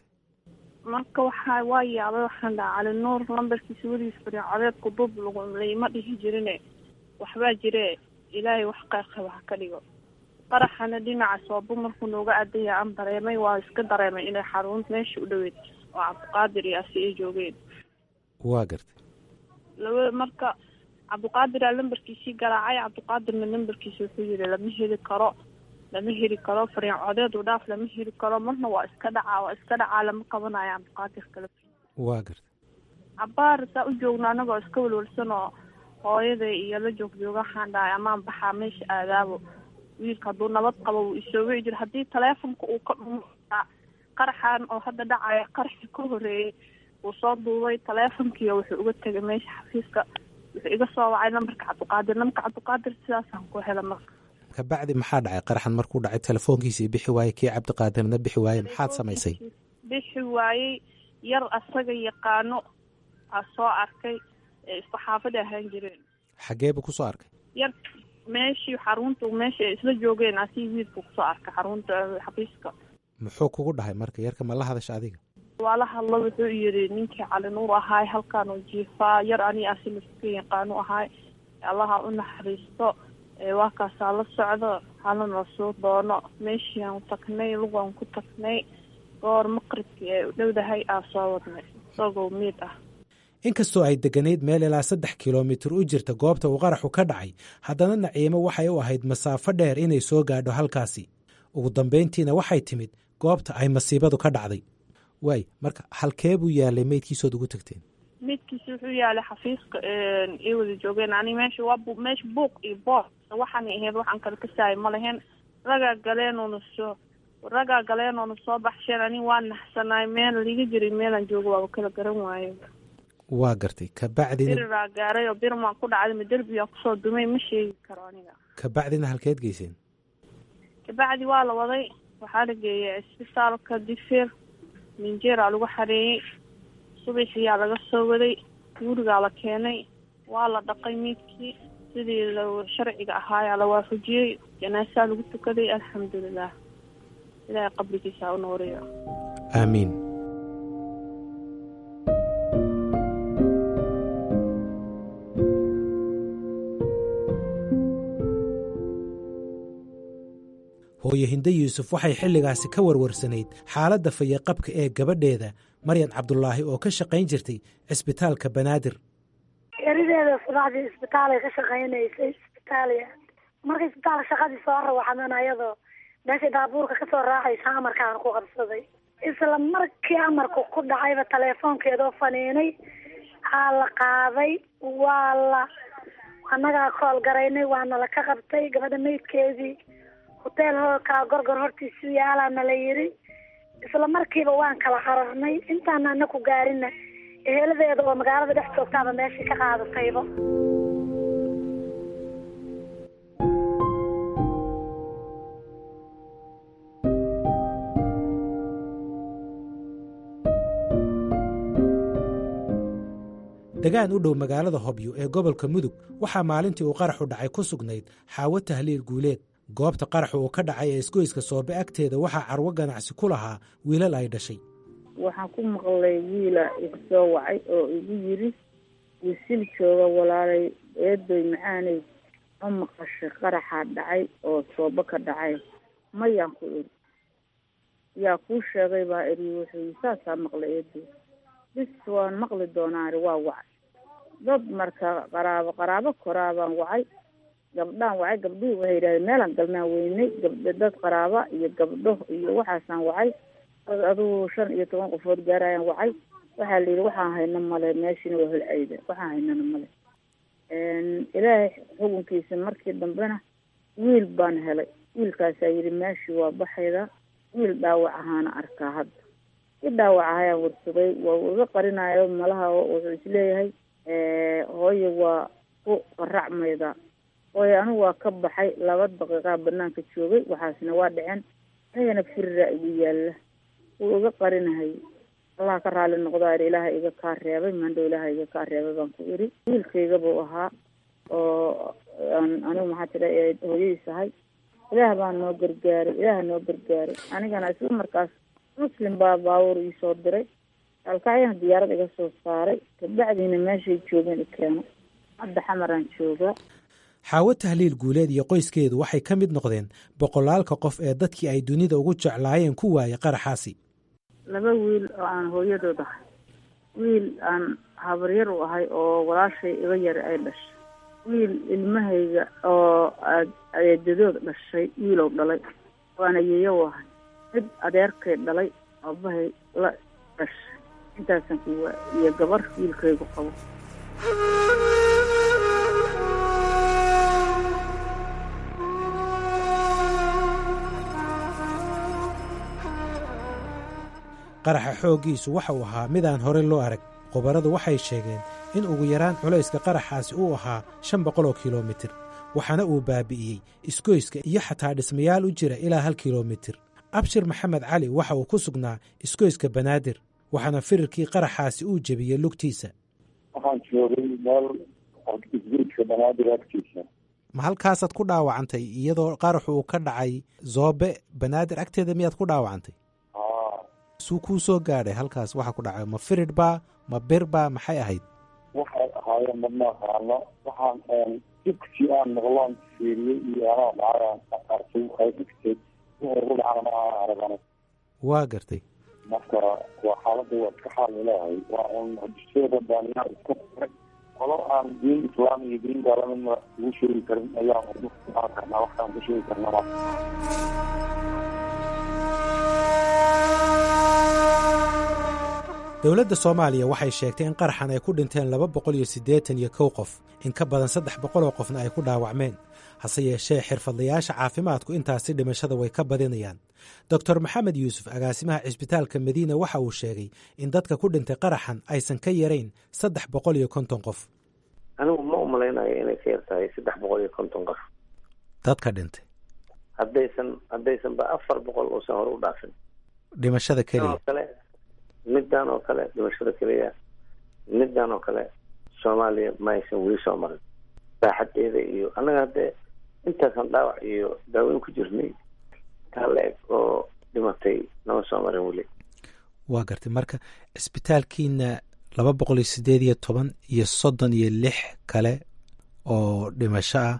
marka waxaa waa yaabay waxaan dhaha cali nuur lambarkiisa weligiis fircoleed kudub lagu laima dhihi jirine waxbaa jire ilaahay wax qeeqaba ha ka dhigo qaraxana dhinaca soobo markuu nooga adaya aan dareemay waa iska dareemay inay xarun meesha u dhoweyd oo cabdiqaadir iyo asi ay joogeen waa gartay laba marka cabdiqaadiraa lambarkiisii garaacay cabdiqaadirna lambarkiisa wuxuu yidhi lama heli karo lama heli karo fariin codeed u dhaaf lama heli karo marna waa iska dhacaa waa iska dhacaa lama qabanayo cabdiqaadir kale waa gartay cabaar saa u joogno anagoo iska walwalsan oo hooyaday iyo la joog jooga waxaan dhahay amaan baxaa meesha aadaabo wiilka hadduu nabad qabo wuu isoo wici jira haddii taleefonka uu ka dhumo qaraxan oo hadda dhacaya qaraxi ka horeeyey wuu soo duubay taleefonkiiyo wuxuu uga tegay meesha xafiiska wuxuu iga soo wacay lambarka cabdiqaadir lambarka cabdiqaadir sidaasaan ku hela marka kabacdi maxaa dhacay qaraxan markuu dhacay telefoonkiisii bixi waayey kii cabdiqaadirna bixi waayey maxaad samaysay bixi waayey yar asaga yaqaano aa soo arkay ee isku xaafada ahaan jireen xagee buu kusoo arkay yar meeshii xarunta meesha ay isla joogeen asii wiilku kusoo arkay xarunta xafiiska muxuu kugu dhahay marka yarka ma la hadasha adiga waa la hadlo wuxuu yidhi ninkii cali nuur ahaay halkaan uu jiifaa yar ani asi laska yaqaanu ahaay allaha u naxariisto waa kaasaa la socdo halana soo doono meeshii aan tagnay lugaan ku tagnay goor maqribkii ee u dhowdahay aa soo wadnay isagoo miid ah inkastoo ay degganayd meel ilaa saddex kilomitir u jirta goobta uu qaraxu ka dhacay haddana naciimo waxay u ahayd masaafo dheer inay soo gaadho halkaasi ugu dambayntiina waxay timid goobta ay masiibadu ka dhacday waay marka halkee buu yaalay meydkiisood ugu tagteen midkiisi wuxuu yaalay xafiiska ay wada joogeen ani meesha waa bu meesha buuq iyo boos waxaanay ahayd waxaan kala kasaayay ma lahayn ragaa galeenuuna soo ragaa galeenuuna soo baxsheen ani waa naxsanaay meel liga jiray meelaan joogo waaba kala garan waayo waa gartay kabacdina biriraa gaaray oo birmaan ku dhacday ma derbigaa kusoo dumay ma sheegi karo aniga kabacdina halkeed geyseen kabacdi waa la waday waxaa la geeyay isbitaalka difir minjeeraa lagu xareeyey subaxiyaa laga soo waday gurigaa la keenay waa la dhaqay miidkii sidii la sharciga ahaayaa la waafajiyey janaasaa lagu tukaday alxamdulilah ilaahay qabrigiisa u nooriyo aamiin hooyo hinde yuusuf waxay xilligaasi ka warwarsanayd xaaladda fayaqabka ee gabadheeda maryan cabdulaahi oo ka shaqayn jirtay cisbitaalka banaadir erideeda subaxdii isbitaalay ka shaqaynaysay isbitaaliya markay isbitaalka shaqadii soo rawaxdan ayadoo meeshay daabuurka kasoo raacaysa amarkaan ku qabsaday isla markii amarku ku dhacayba teleefoonkeedoo faniinay aa la qaaday waa la annagaa kool garaynay waana la ka qabtay gabadha meydkeedii hoteel hoolkaa gorgor hortiisu yaalaana la yidhi isla markiiba waan kala cararnay intaana ana ku gaarina eheladeeda oo magaalada dhex joogtaaba meeshii ka qaadatayba degaan u dhow magaalada hobyo ee gobolka mudug waxaa maalintii uu qaraxu dhacay ku sugnayd xaawo tahliil guuleed goobta qaraxu uu ka dhacay ee isgoyska soobe agteeda waxaa carwo ganacsi ku lahaa wiilal ay dhashay waxaan ku maqlay wiila igu soo wacay oo igu yiri wisil jooga walaalay eedoy macaanay ma maqashay qaraxaa dhacay oo soobo ka dhacay mayaan ku iri yaa kuu sheegay baa iri wuxuu saasaa maqlay eedoy bis waan maqli doonaani waa wacay dad marka qaraabo qaraabo koraabaan wacay gabdhaan wacay gabdhihii waxay yidhahdeen meelaan galnaan weynay gabdho dad qaraaba iyo gabdho iyo waxaasaan wacay dad adugu shan iyo toban qofood gaarayaan wacay waxaa la yidhi waxaan hayno male meeshiina waa holcayda waxaan haynana male ilaahay xukunkiisa markii dambena wiil baan helay wiilkaasaa yidhi meeshii waa baxayda wiil dhaawac ahaana arkaa hadda i dhaawac ahayaan warsaday waa iga qarinayo malaha wuxuu isleeyahay hooye waa ku qaracmayda hooye anigu waa ka baxay laba daqiiqaa banaanka joogay waxaasna waa dhaceen anigana firiraa igu yaalla wuu iga qarinahay allah ka raali noqdaa ilaaha iga kaa reebay mandhow ilaaha iga kaa reebay baan ku iri wiilkayga buu ahaa oo anigu maxaa tira hooyadiis ahay ilaah baa noo gargaaray ilaah noo gargaaray anigana isla markaas muslim baa baabuur iisoo diray alkacyana diyaarad iga soo saaray kabacdiina meeshay joogeen i keeno hadda xamaraan joogaa xaawo tahliil guuleed iyo qoyskeedu waxay ka mid noqdeen boqolaalka qof ee dadkii ay dunida ugu jeclaayeen ku waayay qaraxaasi laba wiil oo aan hooyadood ahay wiil aan habaryar u ahay oo walaashay iga yara ay dhashay wiil ilmahayga oo eedadood dhashay wiilow dhalay waana yeeyo u ahay mid adeerkay dhalay aabahay la dhashay intaasan ku waa iyo gabar wiilkaygu qabo qaraxa xooggiisu waxa uu ahaa midaan hore loo arag khubaradu waxay sheegeen in ugu yaraan culayska qaraxaasi uu ahaa shan boqol oo kilomitir waxaana uu baabi'iyey isgoyska iyo xataa dhismayaal u jira ilaa hal kilomitir abshir maxamed cali waxa uu ku sugnaa isgoyska banaadir waxaana firirkii qaraxaasi uu jebiyey lugtiisa waxaan joogay meel isgoyska banaadir agtiisa ma halkaasaad ku dhaawacantay iyadoo qaraxu uu ka dhacay zoobe banaadir agteeda miyaad ku dhaawacantay suu kuu soo gaadhay halkaas waxa ku dhacay ma firid baa ma bir baa maxay ahayd waxay ahaayeen madma aqaano waxaan dugsi aan maqloon fiiriyey iyo anaa dhacayaan aqarsay waxay dhigtay wixii ugu dhacana ma aan aragana waa gartay marka waa xaaladda waa iska xaal leeyahay waa un hadiseeda baaniyaa iska furay qolo aan diin islaam iyo diin gaalamidna ugu sheegi karin ayaan ugu aan karnaa waxaan ku sheegi karnaa dowladda soomaaliya waxay sheegtay in qaraxan ay ku dhinteen laba boqol iyo siddeetan iyo kow qof in ka badan saddex boqol oo qofna ay ku dhaawacmeen hase yeeshee xirfadlayaasha caafimaadku intaasi dhimashada way ka badinayaan doctor maxamed yuusuf agaasimaha cisbitaalka madiina waxa uu sheegay in dadka ku dhintay qaraxan aysan ka yarayn saddex boqol iyo konton qof anigu ma umalaynayo inay ka yar tahay saddex boqol iyo konton qof dadka dhintay haddaysan haddaysan ba afar boqol uusan hore u dhaafin dhimashada keliya kale middan oo kale dhimashada keliya middan oo kale soomaaliya ma aysan weli soo marin saaxadeeda iyo annaga haddee intaasan dhaawac iyo daaweyn ku jirnay taa la eg oo dhimatay nama soo marin weli waa gartay marka cisbitaalkiina laba boqol iyo sideed iyo toban iyo soddon iyo lix kale oo dhimasho ah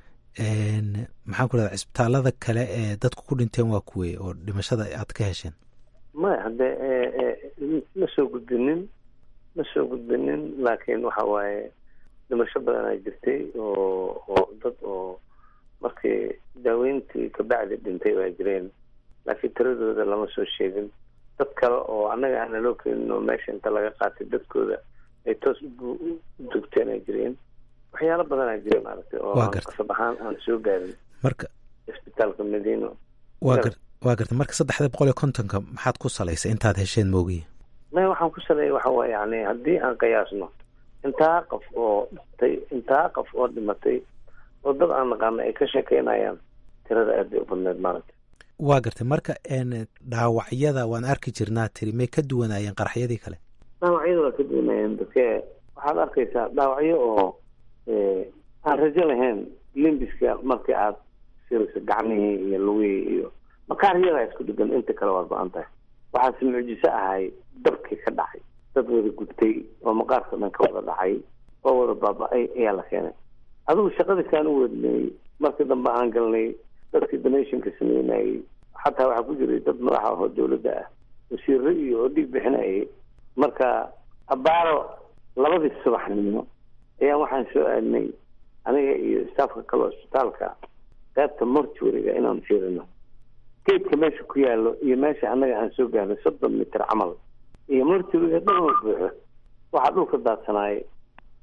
maxaan ku rahda cisbitaalada kale ee dadku ku dhinteen waa kuwey oo dhimashada aad ka hesheen maya haddee ma soo gudbinin ma soo gudbinin laakiin waxa waaye dhimasho badanaa jirtay oo oo dad oo markii daaweyntii kabacdi dhintay baa jireen laakiin tiradooda lama soo sheegin dad kale oo annaga aana loo keenin oo meesha inta laga qaatay dadkooda ay toos u dugteen ay jireen waxyaalo badanaa jira maaragtay oo qasab ahaan aan soo gaarin marka isbitaalka madiino waa gar waa garta marka saddexda boqol iyo kontonka maxaad ku salaysay intaad hesheen moogiya maya waxaan ku saleeyay waxa waye yani haddii aan qiyaasno intaa qof oo dhintay intaa qof oo dhimatay oo dad aan naqaano ay ka sheekeynayaan tirada aad bay u badneed maaragtay waa gartay marka dhaawacyada waan arki jirnaa tiri may ka duwanaayeen qaraxyadii kale dhaawacyada waa ka duwanayeen dadke waxaad arkaysaa dhaawacyo oo aan rajo lahayn limbiska markii aad sirayso gacmihii iyo lugihii iyo makaaryada isku dhigan inta kale waad ba-an tahay waxaase mucjiso ahay dabkii ka dhacay dad wada gubtay oo maqaarka dhan ka wada dhacay oo wada baaba-ay ayaa la keenay adigu shaqadiisaan u wadnay markii dambe aan galnay dadkii donationka sameynayay xataa waxaa ku jiray dad madaxa ahoo dawladda ah wasiiro iyo oo dhiig bixinayay marka abaaro labadii subaxnimo ayaan waxaan soo aadnay aniga iyo staafka kale isbitaalka qaybta mortuariga inaan fiirino geedka meesha ku yaalo iyo meesha annaga aan soo gaarnay soddon mitir camal iyo mortuariga dhan wa buuxo waxaa dhulka daadsanaayay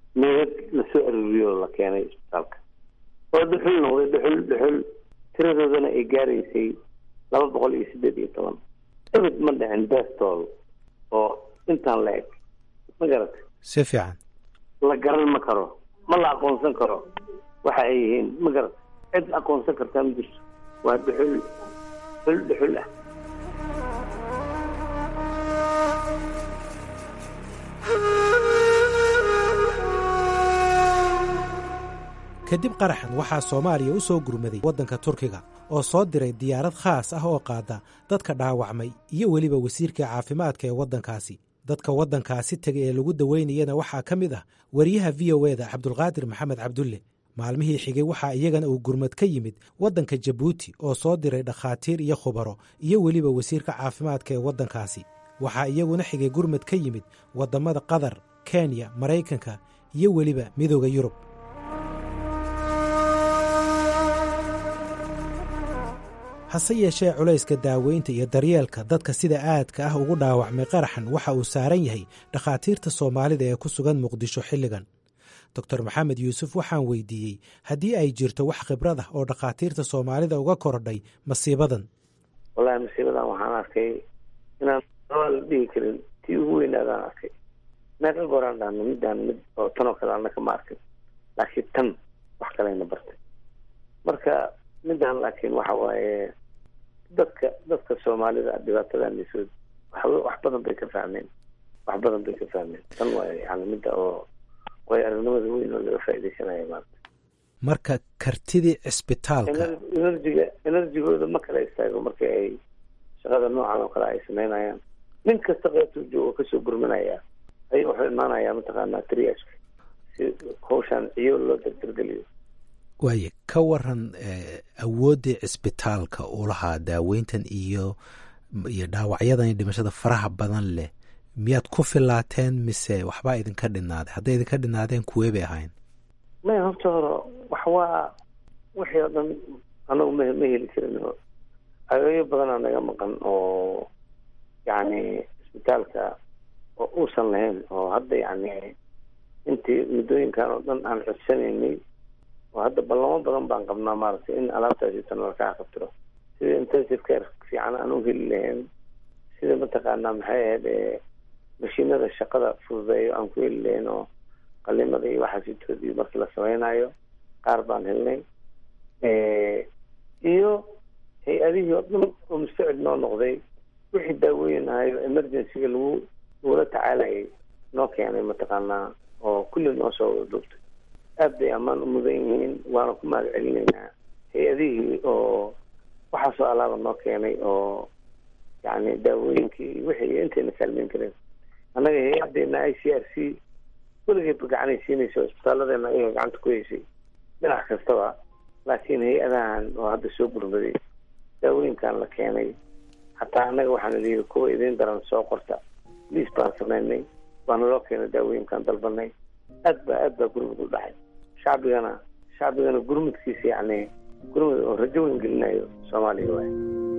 meedad lasoo aruuriyo oo la keenay isbitaalka oo dhuxul noqday dhuxul dhuxul tiradoodana ay gaaraysay laba boqol iyo siddeed iyo toban ebed ma dhicin beestool oo intaan la eg ma garata si fiican la garan ma karo ma la aqoonsan karo waxa ay yihiin ma garata cid aqoonsan kartaa ma jirto waa dhuxul dhuxul dhuxul ah kadib qaraxan waxaa soomaaliya u soo gurmaday waddanka turkiga oo soo diray diyaarad khaas ah oo qaada dadka dhaawacmay iyo weliba wasiirka caafimaadka ee waddankaasi dadka waddankaasi tegay ee lagu daweynayana waxaa ka mid ah wariyaha v o eda cabdulqaadir maxamed cabdulle maalmihii xigay waxaa iyagana uu gurmad ka yimid waddanka jabuuti oo soo diray dhakhaatiir iyo khubaro iyo weliba wasiirka caafimaadka ee waddankaasi waxaa iyaguna xigay gurmad ka yimid waddammada qatar kenya maraykanka iyo weliba midooda yurub hase yeeshee culayska daaweynta iyo daryeelka dadka sida aadka ah ugu dhaawacmay qaraxan waxa uu saaran yahay dhakhaatiirta soomaalida ee ku sugan muqdisho xilligan doctor maxamed yuusuf waxaan weydiiyey haddii ay jirto wax khibrad ah oo dhakhaatiirta soomaalida uga korodhay masiibadan wallahi masiibadan waxaan arkay inaan la dhihi karin tii ugu weynaadaan arkay meeqa gooraan dhahno midaan mid oo tanoo kale annaka ma arkin laakiin tan wax kaleyna bartay marka midaan laakiin waxa waaye dadka dadka soomaalida dhibaatadan isood wax wax badan bay ka fahmeen wax badan bay ka fahmeen tan waa yani midda oo way aragnimada weyn oo laga faa'iidaysanaya maanta marka kartidii cisbitaalka enerjiga enerjigooda ma kala istaago marka ay shaqada noocan oo kale ay samaynayaan nin kasta qeybtuu joogo kasoo gurmanaya ay wuxuu imaanayaa mataqaanaa triashka si hawshaan ciyo loo dardargeliyo waaye ka waran awooddii cisbitaalka uu lahaa daaweyntan iyo iyo dhaawacyadan iyo dhimashada faraha badan leh miyaad ku filaateen mise waxbaa idinka dhinaaday hadday idinka dhinaadeen kuwee bay ahayn maya horta hore wax waa wixii oo dhan anagu ma ma heli karin ageeyo badanaa naga maqan oo yacni cisbitaalka oo uusan lahayn oo hadda yacni intii muddooyinkan oo dhan aan codsanaynay oo hadda ballamo badan baan qabnaa maaragtay in alaabtaasi tan lakaa qabtiro sida intensive care fiican aan u heli lahayn sida mataqaanaa maxay ahayd mashiinada shaqada fududeeyo aan ku heli lahayn oo qalimada iyo waxaasitoodii markii la sameynayo qaar baan helnay iyo hay-adihii oo dhan oo mustacid noo noqday wixii daawooyin ahayo emergencyga lagu lagula tacaalayay noo keenay mataqaanaa oo kulli noo soo wada duubtay aad bay ammaan u mudan yihiin waana ku mahad celinaynaa hay-adihii oo waxaasoo alaaba noo keenay oo yani daawooyinkii wixii intayna kaalmeyn kareen annaga hay-adeena i c r c weligeedba gacanay siinaysa isbitaalladeena ayaga gacanta ku heysay dhinac kastaba laakiin hay-adahan oo hadda soo gurmaday daawooyinkan la keenay hataa annaga waxaana liyihi kuwa idiin daran soo qorta liis baan samaynay waana loo keenay daawooyinkan dalbanay aad ba aad baa gurmud u dhacay shacbigana shacbigana gurmudkiisa yacni gurmud oo rajo weyn gelinayo soomaaliya waay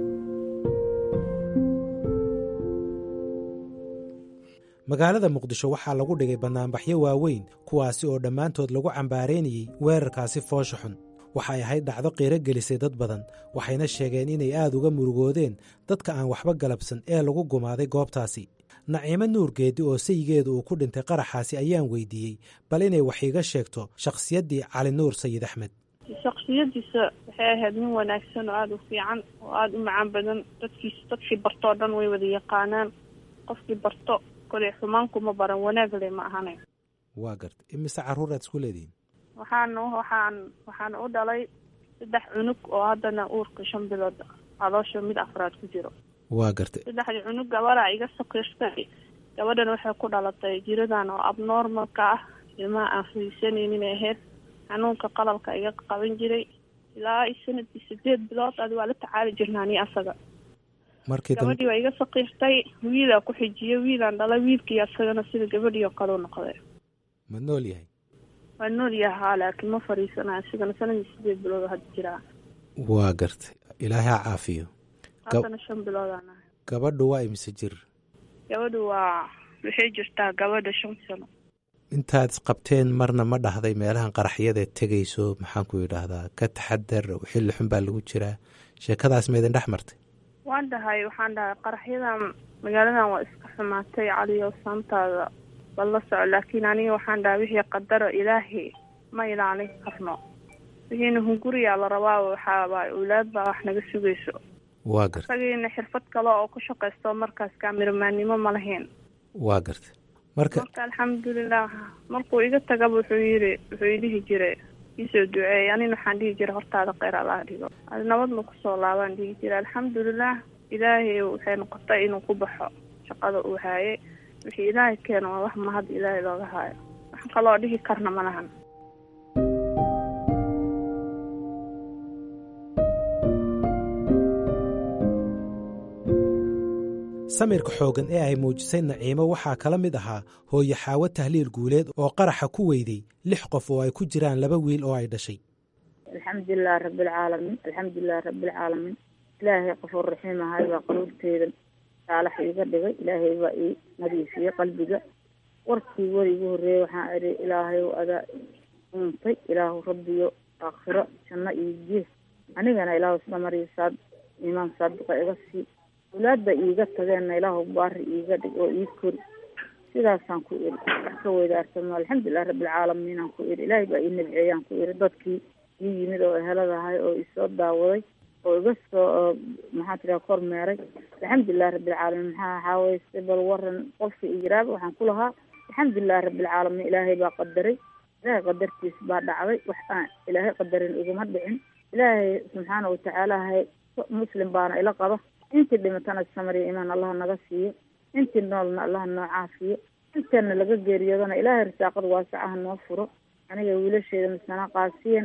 magaalada muqdisho waxaa lagu dhigay bannaanbaxyo waaweyn kuwaasi oo dhammaantood lagu cambaareynayey weerarkaasi foosha xun waxay ahayd dhacdo qiiro gelisay dad badan waxayna sheegeen inay aad uga murugoodeen dadka aan waxba galabsan ee lagu gumaaday goobtaasi naciimo nuurgeedi oo sayigeedu uu ku dhintay qaraxaasi ayaan weydiiyey bal inay wax iiga sheegto shakhsiyaddii cali nuur sayid axmed shaksiyadiisa waxay ahayd nin wanaagsan oo aada u fiican oo aada u macaan badan dadkiis dadkii bartoo dhan way wada yaqaanaan qofkii barto koley xumaankuma baran wanaag le ma ahane waa garta imise carruur aad isku leedihiin waxaan waxaan waxaan u dhalay saddex cunug oo haddana uurka shan bilood caloosha mid afraad ku jiro waa gartay saddexdii cunug gabadha iga sakiirtay gabadhan waxay ku dhalatay jiradan oo abnormalka ah ilmaha aan fariisanaynin ahayd xanuunka qalabka iga qaban jiray ilaa sanadkii sideed bilood adi waa la tacaali jirnaa ni asaga markii gabadhii waa iga sakiirtay wiilaa ku xijiyay wiilaan dhalay wiilkii asagana sida gabadhii oo kale u noqday ma nool yahay waa nool yahaa laakiin ma fariisanayo isigana sanadkii sideed bilood hadda jiraa waa gartay ilaahay ha caafiyo haddana shan biloodaan ahay gabadhu waa imise jir gabadhu waa waxay jirtaa gabadha shan sano intaad isqabteen marna ma dhahday meelahan qaraxyada tegayso maxaan ku yidhaahdaa ka taxadar xilli xun baa lagu jiraa sheekadaas ma idin dhex martay waan dhahay waxaan dhahay qaraxyadan magaaladan waa iska xumaatay caliyo saantaada bal la soco laakiin aniga waxaan dhahay wixii qadaro ilaahi ma ilaalin karno wixiina hunguriyaa la rabaa waxaabaa awlaad baa wax naga sugayso waa garta isagiina xirfad kale oo ku shaqaysto markaas kaamiramanimo ma lahayn waa garta marka marka alxamdulilah markuu iga tagaba wuxuu yiri wuxuu idhihi jiray iisoo duceey anina waxaan dhihi jiray hortaada kheyr allaha dhigo adi nabadna kusoo laabaan dhihi jiray alxamdulilah ilaahay waxay noqotay inuu ku baxo shaqada uu haayay wixii ilaahay keeno waa wax mahad ilaahay looga haayo wax kaloo dhihi karna ma lahan samirka xooggan ee ay muujisay naciimo waxaa kala mid ahaa hooyo xaawo tahliil guuleed oo qaraxa ku weyday lix qof oo ay ku jiraan laba wiil oo ay dhashay alxamdulilahi rabbilcaalamiin alxamdulilahi rabbilcaalamiin ilaahay qafuur raxiim ahay baa qaluubteeda saalax iiga dhigay ilaahay baa ii nadiifiyey qalbiga warkii weri igu horreeyey waxaan idhi ilaahay adaa uuntay ilaahu rabbiyo aakhiro janno iyo gees anigana ilaahu isla mariyo saad iimaan saadiqa iga sii awlaadba iiga tageenna ilaahu baari iiga dhig oo ii kori sidaasaan ku iri wax ka weydaarsamo alxamdulilah rabbilcaalamiinaan ku iri ilaahay baa ii nabceeyaan ku iri dadkii ii yimid oo eheladahay oo isoo daawaday oo iga soo maxaa tiraa kormeeray alxamdulilahi rabbilcaalamiin maxaa waxaaweyse bal waran qofka iyiraaba waxaan ku lahaa alxamdulilahi rabbilcaalamiin ilaahay baa qadaray ilaahay qadartiis baa dhacday wax aan ilaahay qadarin iguma dhicin ilaahay subxaana watacaalahay muslim baana ila qaba intii dhimatana samariya imaan allaha naga siiyo intii noolna allaha noo caafiyo intana laga geeriyoodana ilaahay risaaqada waasacaha noo furo aniga wiilasheeda misana qaasiyan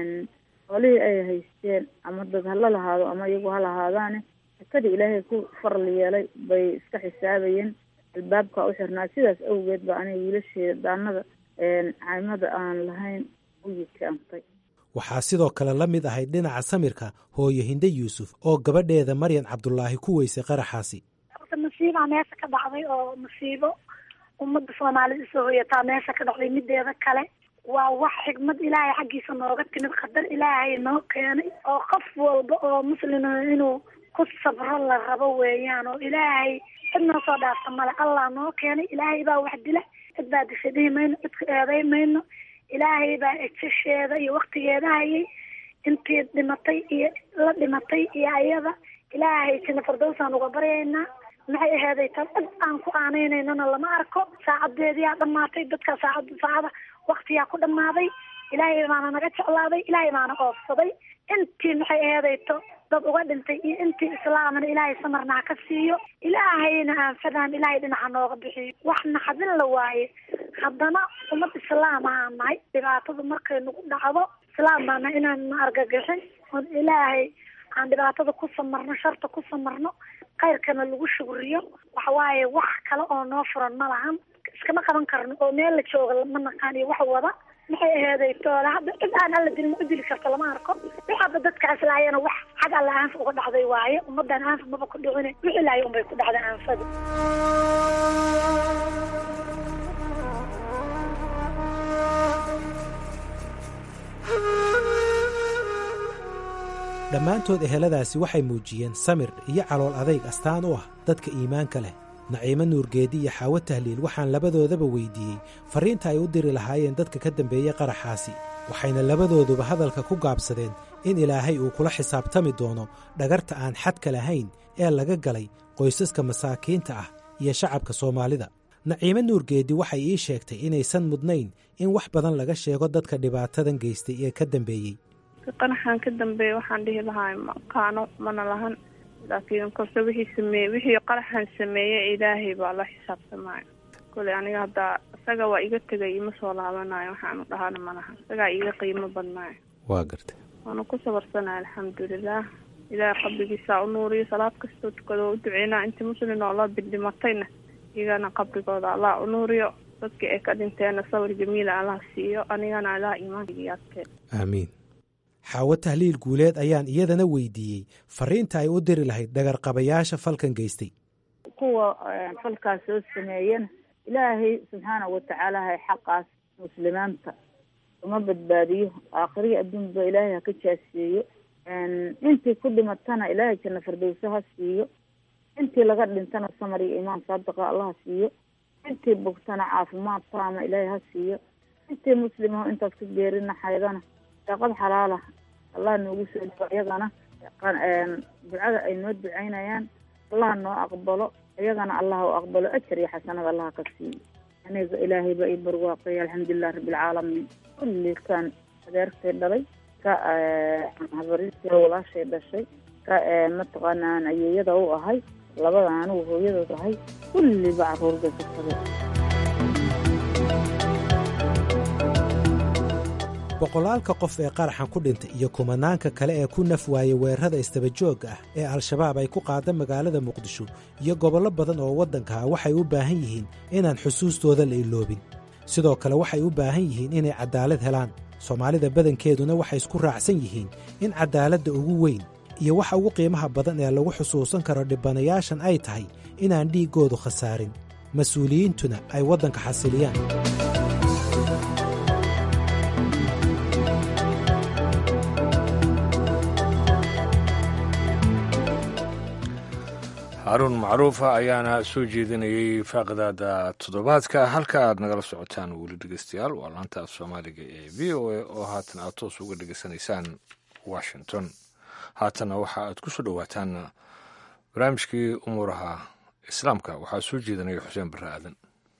qolihii ay haysteen ama dad hala lahaado ama iyagu ha lahaadaane sakadii ilaahay ku faral yeelay bay iska xisaabayeen albaabka u xirnaa sidaas awgeed ba aniga wiilasheeda daanada caymada aan lahayn u yikaantay waxaa sidoo kale la mid ahayd dhinaca samirka hooyo hinde yuusuf oo gabadheeda maryan cabdulaahi ku weysay qaraxaasi horta masiibaa meesha ka dhacday oo masiibo ummadda soomaalida isoo hoyataa meesha ka dhacday mideeda kale waa wax xigmad ilaahay xaggiisa nooga timid qadar ilaahay noo keenay oo qof walba oo muslima inuu ku sabro la rabo weeyaan oo ilaahay cid noo soo dhaafta male allah noo keenay ilaahay baa wax dila cid baa disha dhihi mayno cidka eeday mayno ilaahay baa ejasheeda iyo waktigeeda hayay intii dhimatay iyo la dhimatay iyo ayada ilaahay jina fardowsaan uga baryaynaa maxay aheeday tan cid aan ku aaneynanana lama arko saacadeediyaa dhamaatay dadka saacad saacada waktiyaa ku dhamaaday ilaahay baana naga jeclaaday ilaahay baana oofsaday intii maxay aheedayto dad uga dhintay iyo intii islaamana ilaahay samarna ha ka siiyo ilaahayna aanfadaan ilaahay dhinaca nooga bixiyo wax naxadin la waaye haddana ummad islaam ahaan nahay dhibaatadu markay nagu dhacdo islaam baana inaan na argagixin oon ilaahay aan dhibaatada ku samarno sharta ku samarno khayrkana lagu shugriyo waxawaaye wax kale oo noo furan ma lahan iskama qaban karno oo meel la jooga ma naqaan iyo wax wada maxay aheeday toola hadda cid aan alla dilin u dili karto lama arko waxaaba dadkaas laayana wax xag alla aanfa uga dhacday waaye ummadan aanfa maba ku dhicine wixii laaya unbay ku dhacday aanfadu dhammaantood eheladaasi waxay muujiyeen samir iyo calool adayg astaan u ah dadka iimaanka leh naciimo nuurgeedi iyo xaawo tahliil waxaan labadoodaba weydiiyey farriinta ay u diri lahaayeen dadka ka dambeeyey qaraxaasi waxayna labadooduba hadalka ku gaabsadeen in ilaahay uu kula xisaabtami doono dhagarta aan xadka lahayn ee laga galay qoysaska masaakiinta ah iyo shacabka soomaalida naciimo nuurgeedi waxay ii sheegtay inaysan mudnayn in wax badan laga sheego dadka dhibaatadan geystay ee ka dambeeyey qanaxan ka dambeeya waxaan dhihi lahaa maqaano mana lahan laakiin kolse wixii sameeye wixii qaraxan sameeyey ilaahay baa la xisaabtamaayo kole aniga haddaa isaga waa iga tegay ima soo laabanayo waxaanu dhahana ma lahan isagaa iga qiimo badnaayo waa garta waana ku sabarsanaya alxamdulilah ilaahay qabrigiisaa u nuuriyo salaad kastoo tukado u duceynaa intii muslin oo la bildhimatayna iyagana qabrigooda allah u nuuriyo dadkii ay ka dhinteenna sawir jamiila allah siiyo anigana allah iimaankiyaadkeen aamiin xaawo tahliil guuleed ayaan iyadana weydiiyey farriinta ay u diri lahayd dhagarqabayaasha falkan geystay kuwa falkaas soo sameeyana ilaahay subxaana watacaala hay xaqaas muslimaanta uma badbaadiyo aakhirihi adduunba ilaahay ha ka jaasiyeeyo intii ku dhimatana ilaahay janna firdowso ha siiyo intii laga dhintana samar iyo imaan saadiqa allah ha siiyo intii bogtana caafimaad taama ilaahay ha siiyo intii muslimaho intaas ka geerina xaydana daaqad xalaala allah noogu soo dhigo iyagana ducada ay noo ducaynayaan allah noo aqbalo iyagana allah u aqbalo ajar iyo xasanada allah ka siiyo aniga ilaahay ba i barwaaqay alxamdulilah rabbilcaalamiin kulli kan adeertay dhalay ka habariistii walaashay dhashay ka mataqaanaan ayeeyada u ahay labada anigu hooyadood ahay kulliba caruur bay ka tabe boqolaalka qof ee qaraxan ku dhintay iyo kumanaanka kale ee ku naf waayey weerarada istabajooga ah ee al-shabaab ay ku qaada magaalada muqdisho iyo gobollo badan oo waddanka ah waxay u baahan yihiin inaan xusuustooda la iloobin sidoo kale waxay u baahan yihiin inay caddaalad helaan soomaalida badankeeduna waxay isku raacsan yihiin in caddaaladda ugu weyn iyo waxa ugu qiimaha badan ee lagu xusuusan karo dhibanayaashan ay tahay inaan dhiiggoodu khasaarin mas-uuliyiintuna ay waddanka xasiliyaan haruun macruufa ayaana soo jeedinayay faaqidaada toddobaadka halka aad nagala socotaan weli dhegeystayaal waa laanta af soomaaliga ee v o a oo haatan aad toos uga dhegeysanaysaan washington haatana waxa aad ku soo dhowaataan barnaamijkii umuuraha islaamka waxaa soo jeedinaya xuseen barre aadan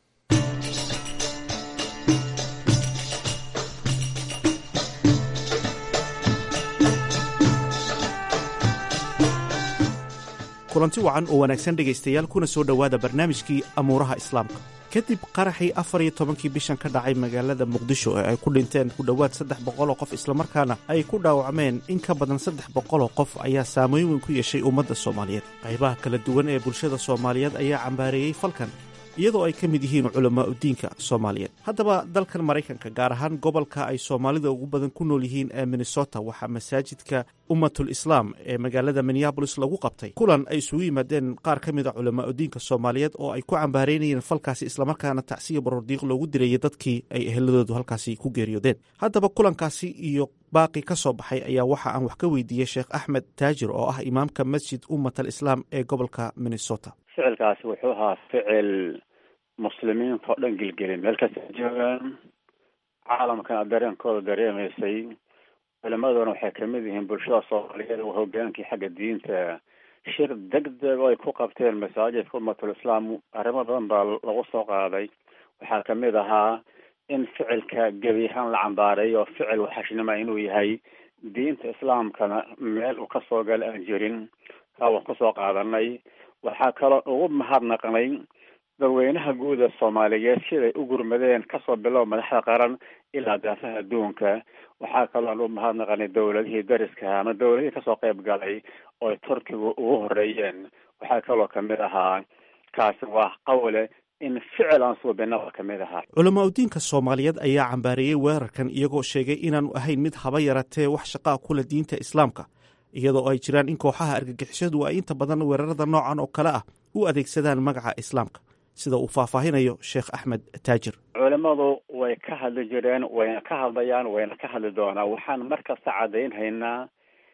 kulanti wacan oo wanaagsan dhegaystayaal kuna soo dhowaada barnaamijkii amuuraha islaamka kadib qaraxii afar iyo tobankii bishan ka dhacay magaalada muqdisho ee ay ku dhinteen ku dhowaad saddex boqoloo qof islamarkaana ay ku dhaawacmeen in ka badan saddex boqoloo qof ayaa saameyn weyn ku yeeshay ummadda soomaaliyeed qaybaha kala duwan ee bulshada soomaaliyeed ayaa cambaareeyey falkan iyadoo ay ka mid yihiin culamaa udiinka soomaaliyeed haddaba dalkan maraykanka gaar ahaan gobolka ay soomaalida ugu badan ku nool yihiin ee minnesota waxaa masaajidka ummatul islaam ee magaalada minneabolis lagu qabtay kulan ay isugu yimaadeen qaar ka mid a culamaa udiinka soomaaliyeed oo ay ku cambaareynayeen falkaasi islamarkaana tacsiya barordiiq loogu dirayay dadkii ay eheladoodu halkaasi ku geeriyoodeen haddaba kulankaasi iyo baaqi ka soo baxay ayaa waxa aan wax ka weydiiyey sheekh axmed taajir oo ah imaamka masjid ummatal islaam ee gobolka minnesota ficilkaasi wuxuu ahaa ficil muslimiinta oo dhan gelgelin meel kasta joogaan caalamkana dareenkooda dareemaysay culimaduna waxay kamid yihiin bulshada soomaaliyeed oo hogaankii xagga diinta shir deg deg oo ay ku qabteen masaajidka ummatul islaam arrimo badan baa lagu soo qaaday waxaa kamid ahaa in ficilka gebi ahaan la cambaareeyo oo ficil waxashnima inuu yahay diinta islaamkana meel uu kasoo gala aan jirin kaa waan kusoo qaadanay waxaa kaloo ugu mahadnaqnay dadweynaha guud ee soomaaliyeed siday u gurmadeen kasoo bilow madaxda qaran ilaa daafaha adduunka waxaa kaloo u mahadnaqnay dowladihii dariska ama dowladihii kasoo qayb galay oo ay turkigu ugu horeeyeen waxaa kaloo kamid ahaa kaasi waa qawle in ficil aan suubinaba kamid ahaa culamaa udiinka soomaaliyeed ayaa cambaareeyey weerarkan iyagoo sheegay inaanu ahayn mid haba yaratee wax shaqaa kula diinta islaamka iyadoo ay jiraan in kooxaha argagixishadu ay inta badan weerarada noocan oo kale ah u adeegsadaan magaca islaamka sida uu faahfaahinayo sheekh axmed taajir culimadu way ka hadli jireen wayna ka hadlayaan wayna ka hadli doonaa waxaan markasta cadaynhaynaa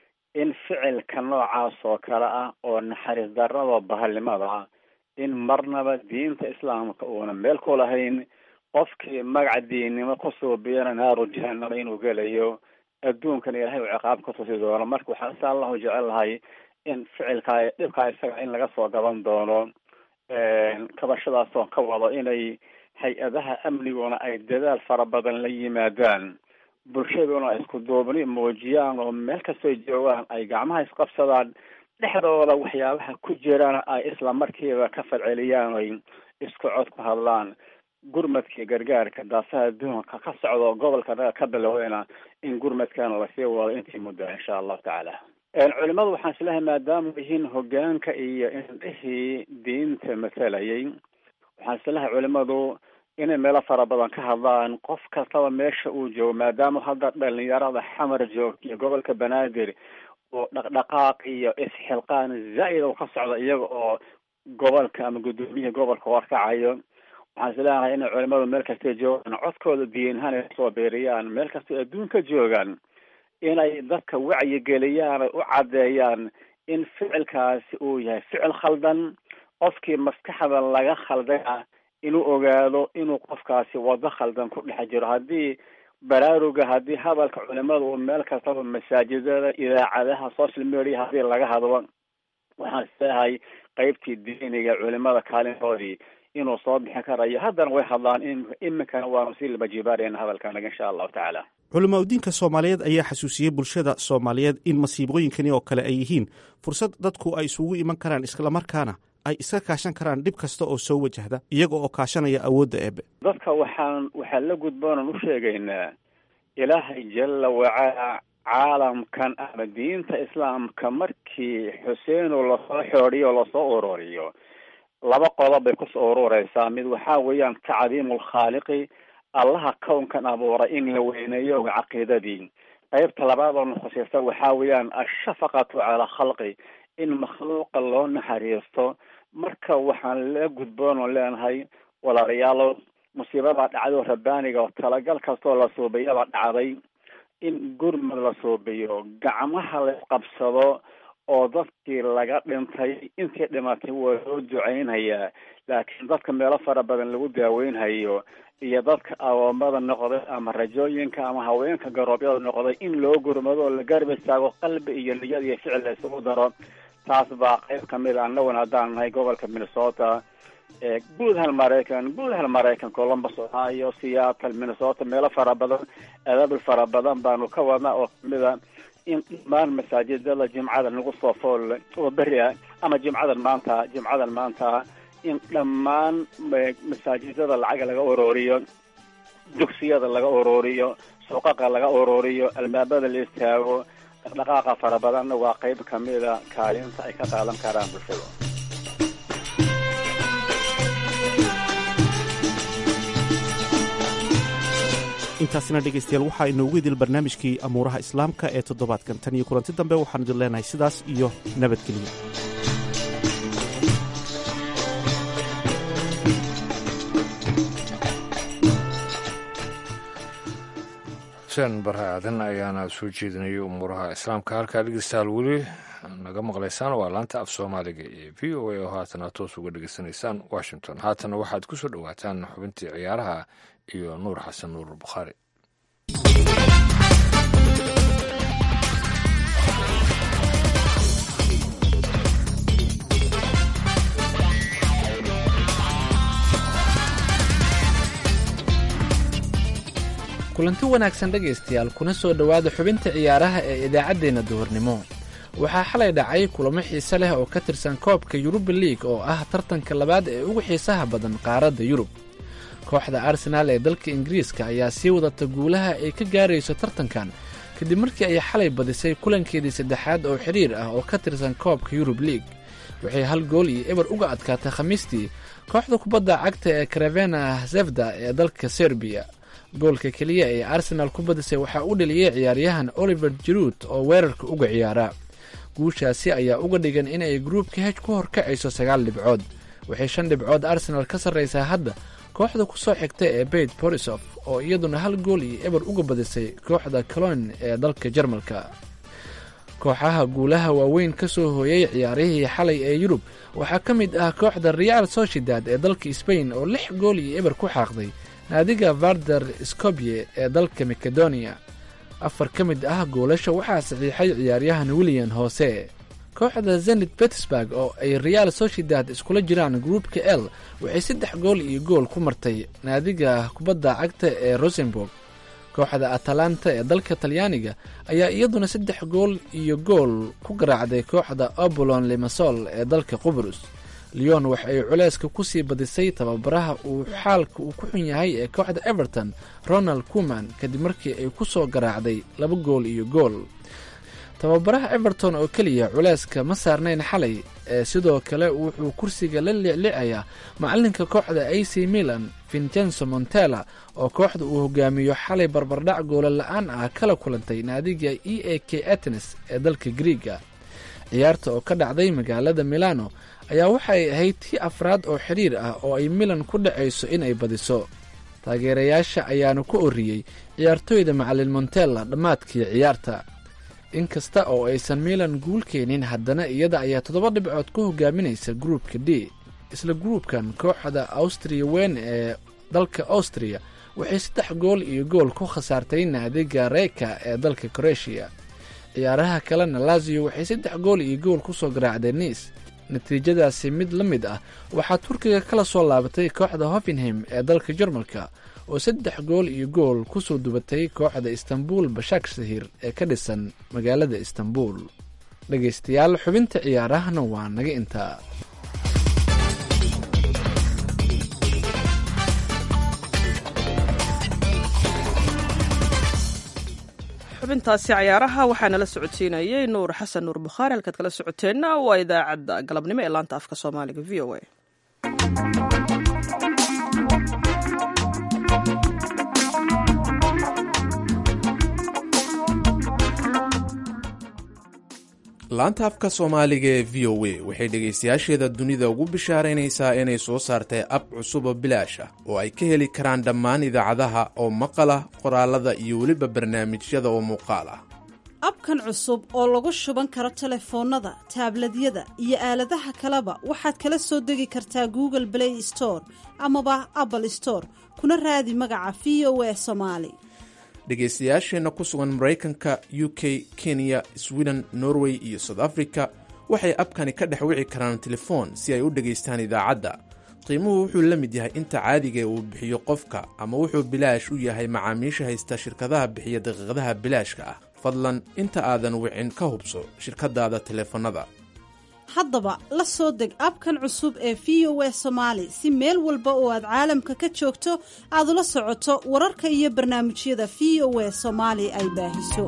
in ficilka noocaas oo kale ah oo naxariis darrada bahalnimada in marnaba diinta islaamka uuna meel ku lahayn qofkii magaca diinnimo ku suubiyana naaru jahanama inuu gelayo adduunkan ilaahay uu ciqaab ka tusi doono marka waxaan insha allahu jecel lahay in ficilkaa dhibkaa isaga in laga soo gaban doono kabashadaas oo ka wado inay hay-adaha amniguna ay dadaal fara badan la yimaadaan bulshaduna ay isku duubni muujiyaan oo meel kastoo joogaan ay gacmaha isqabsadaan dhexdooda waxyaabaha ku jirana ay isla markiiba ka falceliyaan oy isku cod ku hadlaan gurmadkii gargaarka daafaha adduunka ka socdo gobolka naga ka biloweyna in gurmadkana lasii wado intii mudda insha allahu tacaala culimadu waxaan islahay maadaama yihiin hogaanka iyo indhihii diinta matalayay waxaan islahay culimadu inay meelo fara badan ka hadlaan qof kastaba meesha uu joogo maadaama hadda dhalinyarada xamar joogta iyo gobolka banaadir oo dhaqdhaqaaq iyo isxilqaan zaa'id oo ka socda iyaga oo gobolka ama guddoomiyaha gobolka warkacayo waxaan isleeyahay inay culimadu meel kastay joogaan codkooda diinhaan ay kusoo beeriyaan meel kastay adduunka joogaan inay dadka wacyigeliyaan ay u caddeeyaan in ficilkaasi uu yahay ficil khaldan qofkii maskaxda laga khalday ah inuu ogaado inuu qofkaasi wado khaldan ku dhex jiro haddii baraaruga haddii hadalka culimada uu meel kastaba masaajidada idaacadaha social media haddii laga hadlo waxaan isleeyahay qeybtii diiniga culimada kaalintoodii inuu soo bixin karayo haddana way hadlaan in iminkana waanu sii labajibaarayna hadalkanaga insha allahu tacaala culamaa udiinka soomaaliyeed ayaa xasuusiyey bulshada soomaaliyeed in masiibooyinkani oo kale ay yihiin fursad dadku ay isugu iman karaan islamarkaana ay iska kaashan karaan dhib kasta oo soo wajahda iyaga oo kaashanaya awoodda eebe dadka waxaan waxaan la gudboonan u sheegaynaa ilaahay jalla wacala caalamkan ama diinta islaamka markii xuseeno lasoo xoodiyo lasoo ururiyo laba qodob bay kusoo urureysaa mid waxaa weeyaan tacdiimu lkhaaliqi allaha kownkan abuuray in la weyneeyo caqiidadii qeybta labaad oo nukhusaysa waxaa weeyaan ashafaqatu calaa khalqi in makhluuqa loo naxariisto marka waxaan la gudboon oo leenahay walaalayaalo musiibada dhacdo rabbaaniga oo talagal kastoo la suubiyaba dhacday in gurmad la suubiyo gacmaha la qabsado oo dadkii laga dhintay intii dhimatay waa loo duceynayaa laakiin dadka meelo fara badan lagu daaweynhayo iyo dadka awoomada noqday ama rajooyinka ama haweenka garoobyada noqday in loo gurmado oo la garab istaago qalbi iyo niyad iyo ficil la isugu daro taas baa qayb kamid a annaguna haddaan nahay gobolka minnesota guud hal maraykan guud hal maraykan columbus ohio seattle minnesota meelo fara badan adaabul fara badan baanu ka wadnaa oo kamid a in dhammaan masaajidada jimcada nagu soo fool oo beri ah ama jimcadan maanta jimcadan maanta in dhammaan masaajidada lacag laga ururiyo dugsiyada laga ururiyo suuqaqa laga ururiyo albaabada la istaago dhaqdhaqaaqa fara badanna waa qayb kamida kaalinta ay ka qaadan karaan bulshada intaasina dhegaystayaal waxaa inoogu idil barnaamijkii amuuraha islaamka ee toddobaadkan tan iyo kulanti dambe waxaan idin leenahay sidaas iyo nabadgelyo xuseen barre aadan ayaana soo jeedinayay umuuraha islaamka halkaa dhegeystayaal weli naga maqlaysaan waa laanta af soomaaliga ee v o a oo haatana toos uga dhegeysanaysaan washington haatana waxaad ku soo dhowaataan xubintii ciyaaraha iyo nuur xasan nuur bukhaari kulanti wanaagsan dhegaystayaal kuna soo dhowaada xubinta ciyaaraha ee idaacaddeenna duhurnimo waxaa xalay dhacay kulamo xiise leh oo ka tirsan koobka yuruba liig oo ah tartanka labaad ee ugu xiisaha badan qaaradda yurub kooxda arsenaal ee dalka ingiriiska ayaa sii wadata guulaha ay ka gaarayso tartankan kadib markii ay xalay badisay kulankeedii saddexaad oo xidhiir ah oo ka tirsan koobka yurub liig waxay hal gool iyo eber uga adkaatay khamiistii kooxda kubadda cagta ee karavena zefda ee dalka serbiya goolka keliya ee arsenaal ku badisay waxaa u dheliyey ciyaaryahan oliver jaruud oo weerarka uga ciyaara guushaasi ayaa uga dhigan inay gruubka hej ku horkacayso sagaal dhibcood waxay shan dhibcood arsenaal ka sarraysaa hadda kooxda ku soo xigta ee beit borisof oo iyaduna hal gool iyo eber uga badisay kooxda colon ee dalka jarmalka kooxaha guulaha waaweyn ka soo hooyay ciyaarihii xalay ee yurub waxaa ka mid ah kooxda real sociedad ee dalka sbain oo lix gool iyo eber ku xaaqday naadiga varder skobye ee dalka makedonia afar ka mid ah goolasha waxaa saxiixay ciyaaryahan william hoose kooxda zenit petersburg oo ay real sociedad iskula jiraan gruupka l waxay saddex gool iyo gool ku martay naadiga kubadda cagta ee rosenburg kooxda atalanta ee dalka talyaaniga ayaa iyaduna saddex gool iyo gool ku garaacday kooxda obolon limasol ee dalka qubrus leon waxa ay culeyska kusii badisay tababaraha uu xaalka uu ku xun yahay ee kooxda everton ronald kuman kadib markii ay ku soo garaacday laba gool iyo gool tababaraha everton oo keliya culeyska ma saarnayn xalay ee sidoo kale wuxuu kursiga la liclicayaa macalinka kooxda a c milan vincenzo montella oo kooxda uu hogaamiyo xalay barbardhac goola la-aan ah kala kulantay naadiga e a k atenes ee dalka griiga ciyaarta oo ka dhacday magaalada milano ayaa waxay ahayd tii afraad oo xidhiir ah oo ay milan ku dhacayso inay badiso taageerayaasha ayaana ku oriyey ciyaartoyda macalin montella dhammaadkii ciyaarta inkasta oo aysan milan guul keenin haddana iyada ayaa toddoba dhibcood ku hogaaminaysa gruupka d isla gruupkan kooxda awstriya weyn ee dalka austriya waxay saddex gool iyo gool ku khasaartay naadiga reyka ee dalka kroeshiya ciyaaraha kalena laziyo waxay saddex gool iyo gool ku soo garaacdeen niis natiijadaasi mid la mid ah waxaa turkiga kala soo laabatay kooxda hoffenheim ee dalka jarmalka oo saddex gool iyo gool ku soo dubatay kooxda istanbul bashakshahir ee ka dhisan magaalada istanbul dhegaystayaal xubinta ciyaarahana waa naga intaa xubintaasi cayaaraha waxaa nala socodsiinayay nuur xasan nuur bukhaari halkaad kala socoteenna waa idaacadda galabnimo ee laanta afka soomaaliga v o a laanta afka soomaaliga ee v o a waxay dhegaystayaasheeda dunida ugu bishaaraynaysaa inay soo saartay ab cusub oo bilaash ah oo ay ka heli karaan dhammaan idaacadaha oo maqal ah qoraalada iyo weliba barnaamijyada oo muuqaal ah abkan cusub oo lagu shuban karo telefoonnada taabladyada iyo aaladaha kaleba waxaad kala soo degi kartaa google play store amaba apple store kuna raadi magaca v o a somaali dhegaystayaasheenna ku sugan maraykanka u k kenya sweden norway iyo south africa waxay abkani ka dhex wici karaan telefoon si ay u dhegaystaan idaacadda qiimuhu wuxuu la mid yahay inta caadigae uu bixiyo qofka ama wuxuu bilaash u yahay macaamiisha haysta shirkadaha bixiya daqiiqadaha bilaashka ah fadlan inta aadan wicin ka hubso shirkadaada teleefannada haddaba la soo deg abkan cusub ee v o a somaali si meel walba oo aad caalamka ka joogto aad ula socoto wararka iyo barnaamijyada v o a soomaali ay baahiso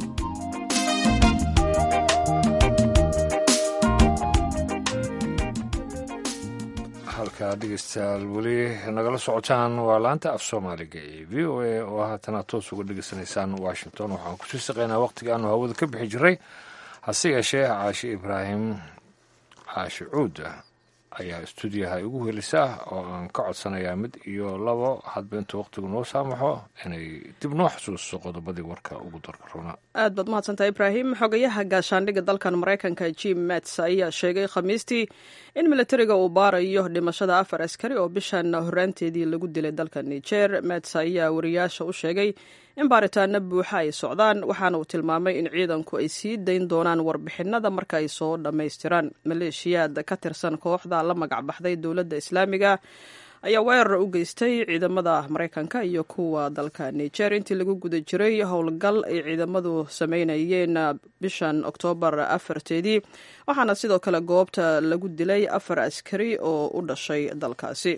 halkaa dhegeystayaal weli nagala socotaan waa laanta af soomaaliga ee v o a oo haatana toos uga dhegeysanaysaan washington waxaan kusii saqaynaa waqtiga aanu hawada ka bixi jiray hase yeeshee caashi ibraahim caashi cuuda ayaa stuudiyaha igu helisa oo aan ka codsanayaa mid iyo labo hadba intuu waqtigu noo saamaxo inay dib noo xusuusto qodobadii warka ugu darka runa aad baad mahadsantaha ibraahim xogayaha gaashaandhigga dalkan maraykanka jim mats ayaa sheegay khamiistii in militariga uu baarayo dhimashada afar askari oo bishan horaanteedii lagu dilay dalka niger mats ayaa wariyaasha u sheegay in baaritaano buuxa ay socdaan waxaana uu tilmaamay in ciidanku ay sii dayn doonaan warbixinada marka ay soo dhammaystiraan maleeshiyaad ka tirsan kooxda la magac baxday dowladda islaamiga ayaa weerar u geystay ciidamada maraykanka iyo kuwa dalka niger intii lagu guda jiray howlgal ay ciidamadu sameynayeen bishan oktoobar afarteedii waxaana sidoo kale goobta lagu dilay afar askari oo u dhashay dalkaasi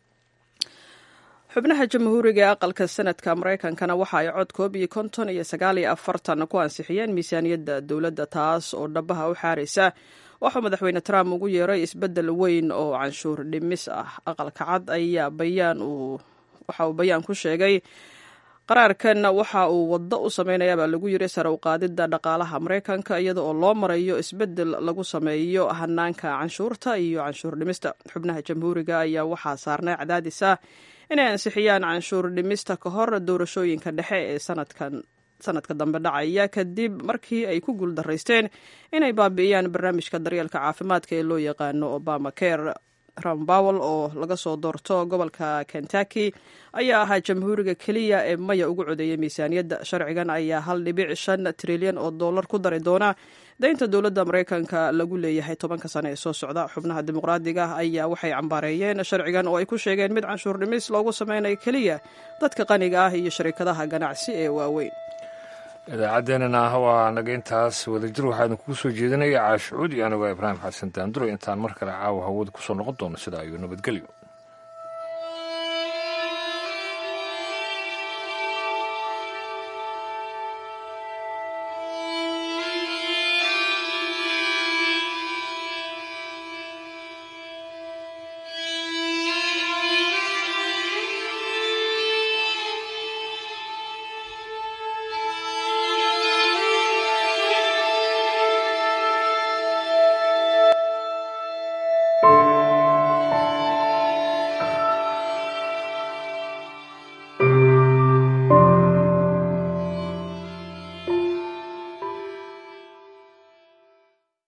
xubnaha jamhuuriga ee aqalka sanadka maraykankana waxa ay cod koob iyo konton iyo sagaal iyo afartan ku ansixiyeen miisaaniyadda dowladda taas oo dhabaha u xaaraysa waxuu madaxweyne trump ugu yeeray isbeddel weyn oo canshuur dhimis ah aqalka cad ayaa bayaan uu waxa uu bayaan ku sheegay qaraarkan waxa uu waddo u sameynayaabaa lagu yiri sare u qaadidda dhaqaalaha maraykanka iyada oo loo marayo isbeddel lagu sameeyo hanaanka canshuurta iyo canshuur dhimista xubnaha jamhuuriga ayaa waxaa saarnay cadaadis ah inay ansixiyaan canshuur dhimista ka hor doorashooyinka dhexe ee sanadkan sanadka dambe dhacaya kadib markii ay ku guuldaraysteen inay baabi'iyaan barnaamijka daryeelka caafimaadka ee loo yaqaano obama care ram bowel oo laga soo doorto gobolka kentucky ayaa ahaa jamhuuriga keliya ee maya ugu codeeyay miisaaniyadda sharcigan ayaa hal dhibic shan trilyan oo dollar ku dari doona daynta dowladda maraykanka lagu leeyahay tobanka sane ee soo socda xubnaha dimuqraadiga ah ayaa waxay cambaareeyeen sharcigan oo ay ku sheegeen mid canshuur dhimis loogu sameynayo keliya dadka qaniga ah iyo sharikadaha ganacsi ee waaweyn idaacaddeenana ah waa naga intaas wadajir waxaa idinkugu soo jeedinaya caashucuud iyo anigo ibraahim xasan daanduro intaan mar kale caawa hawada kusoo noqon doono sidaa iyo nabadgelyo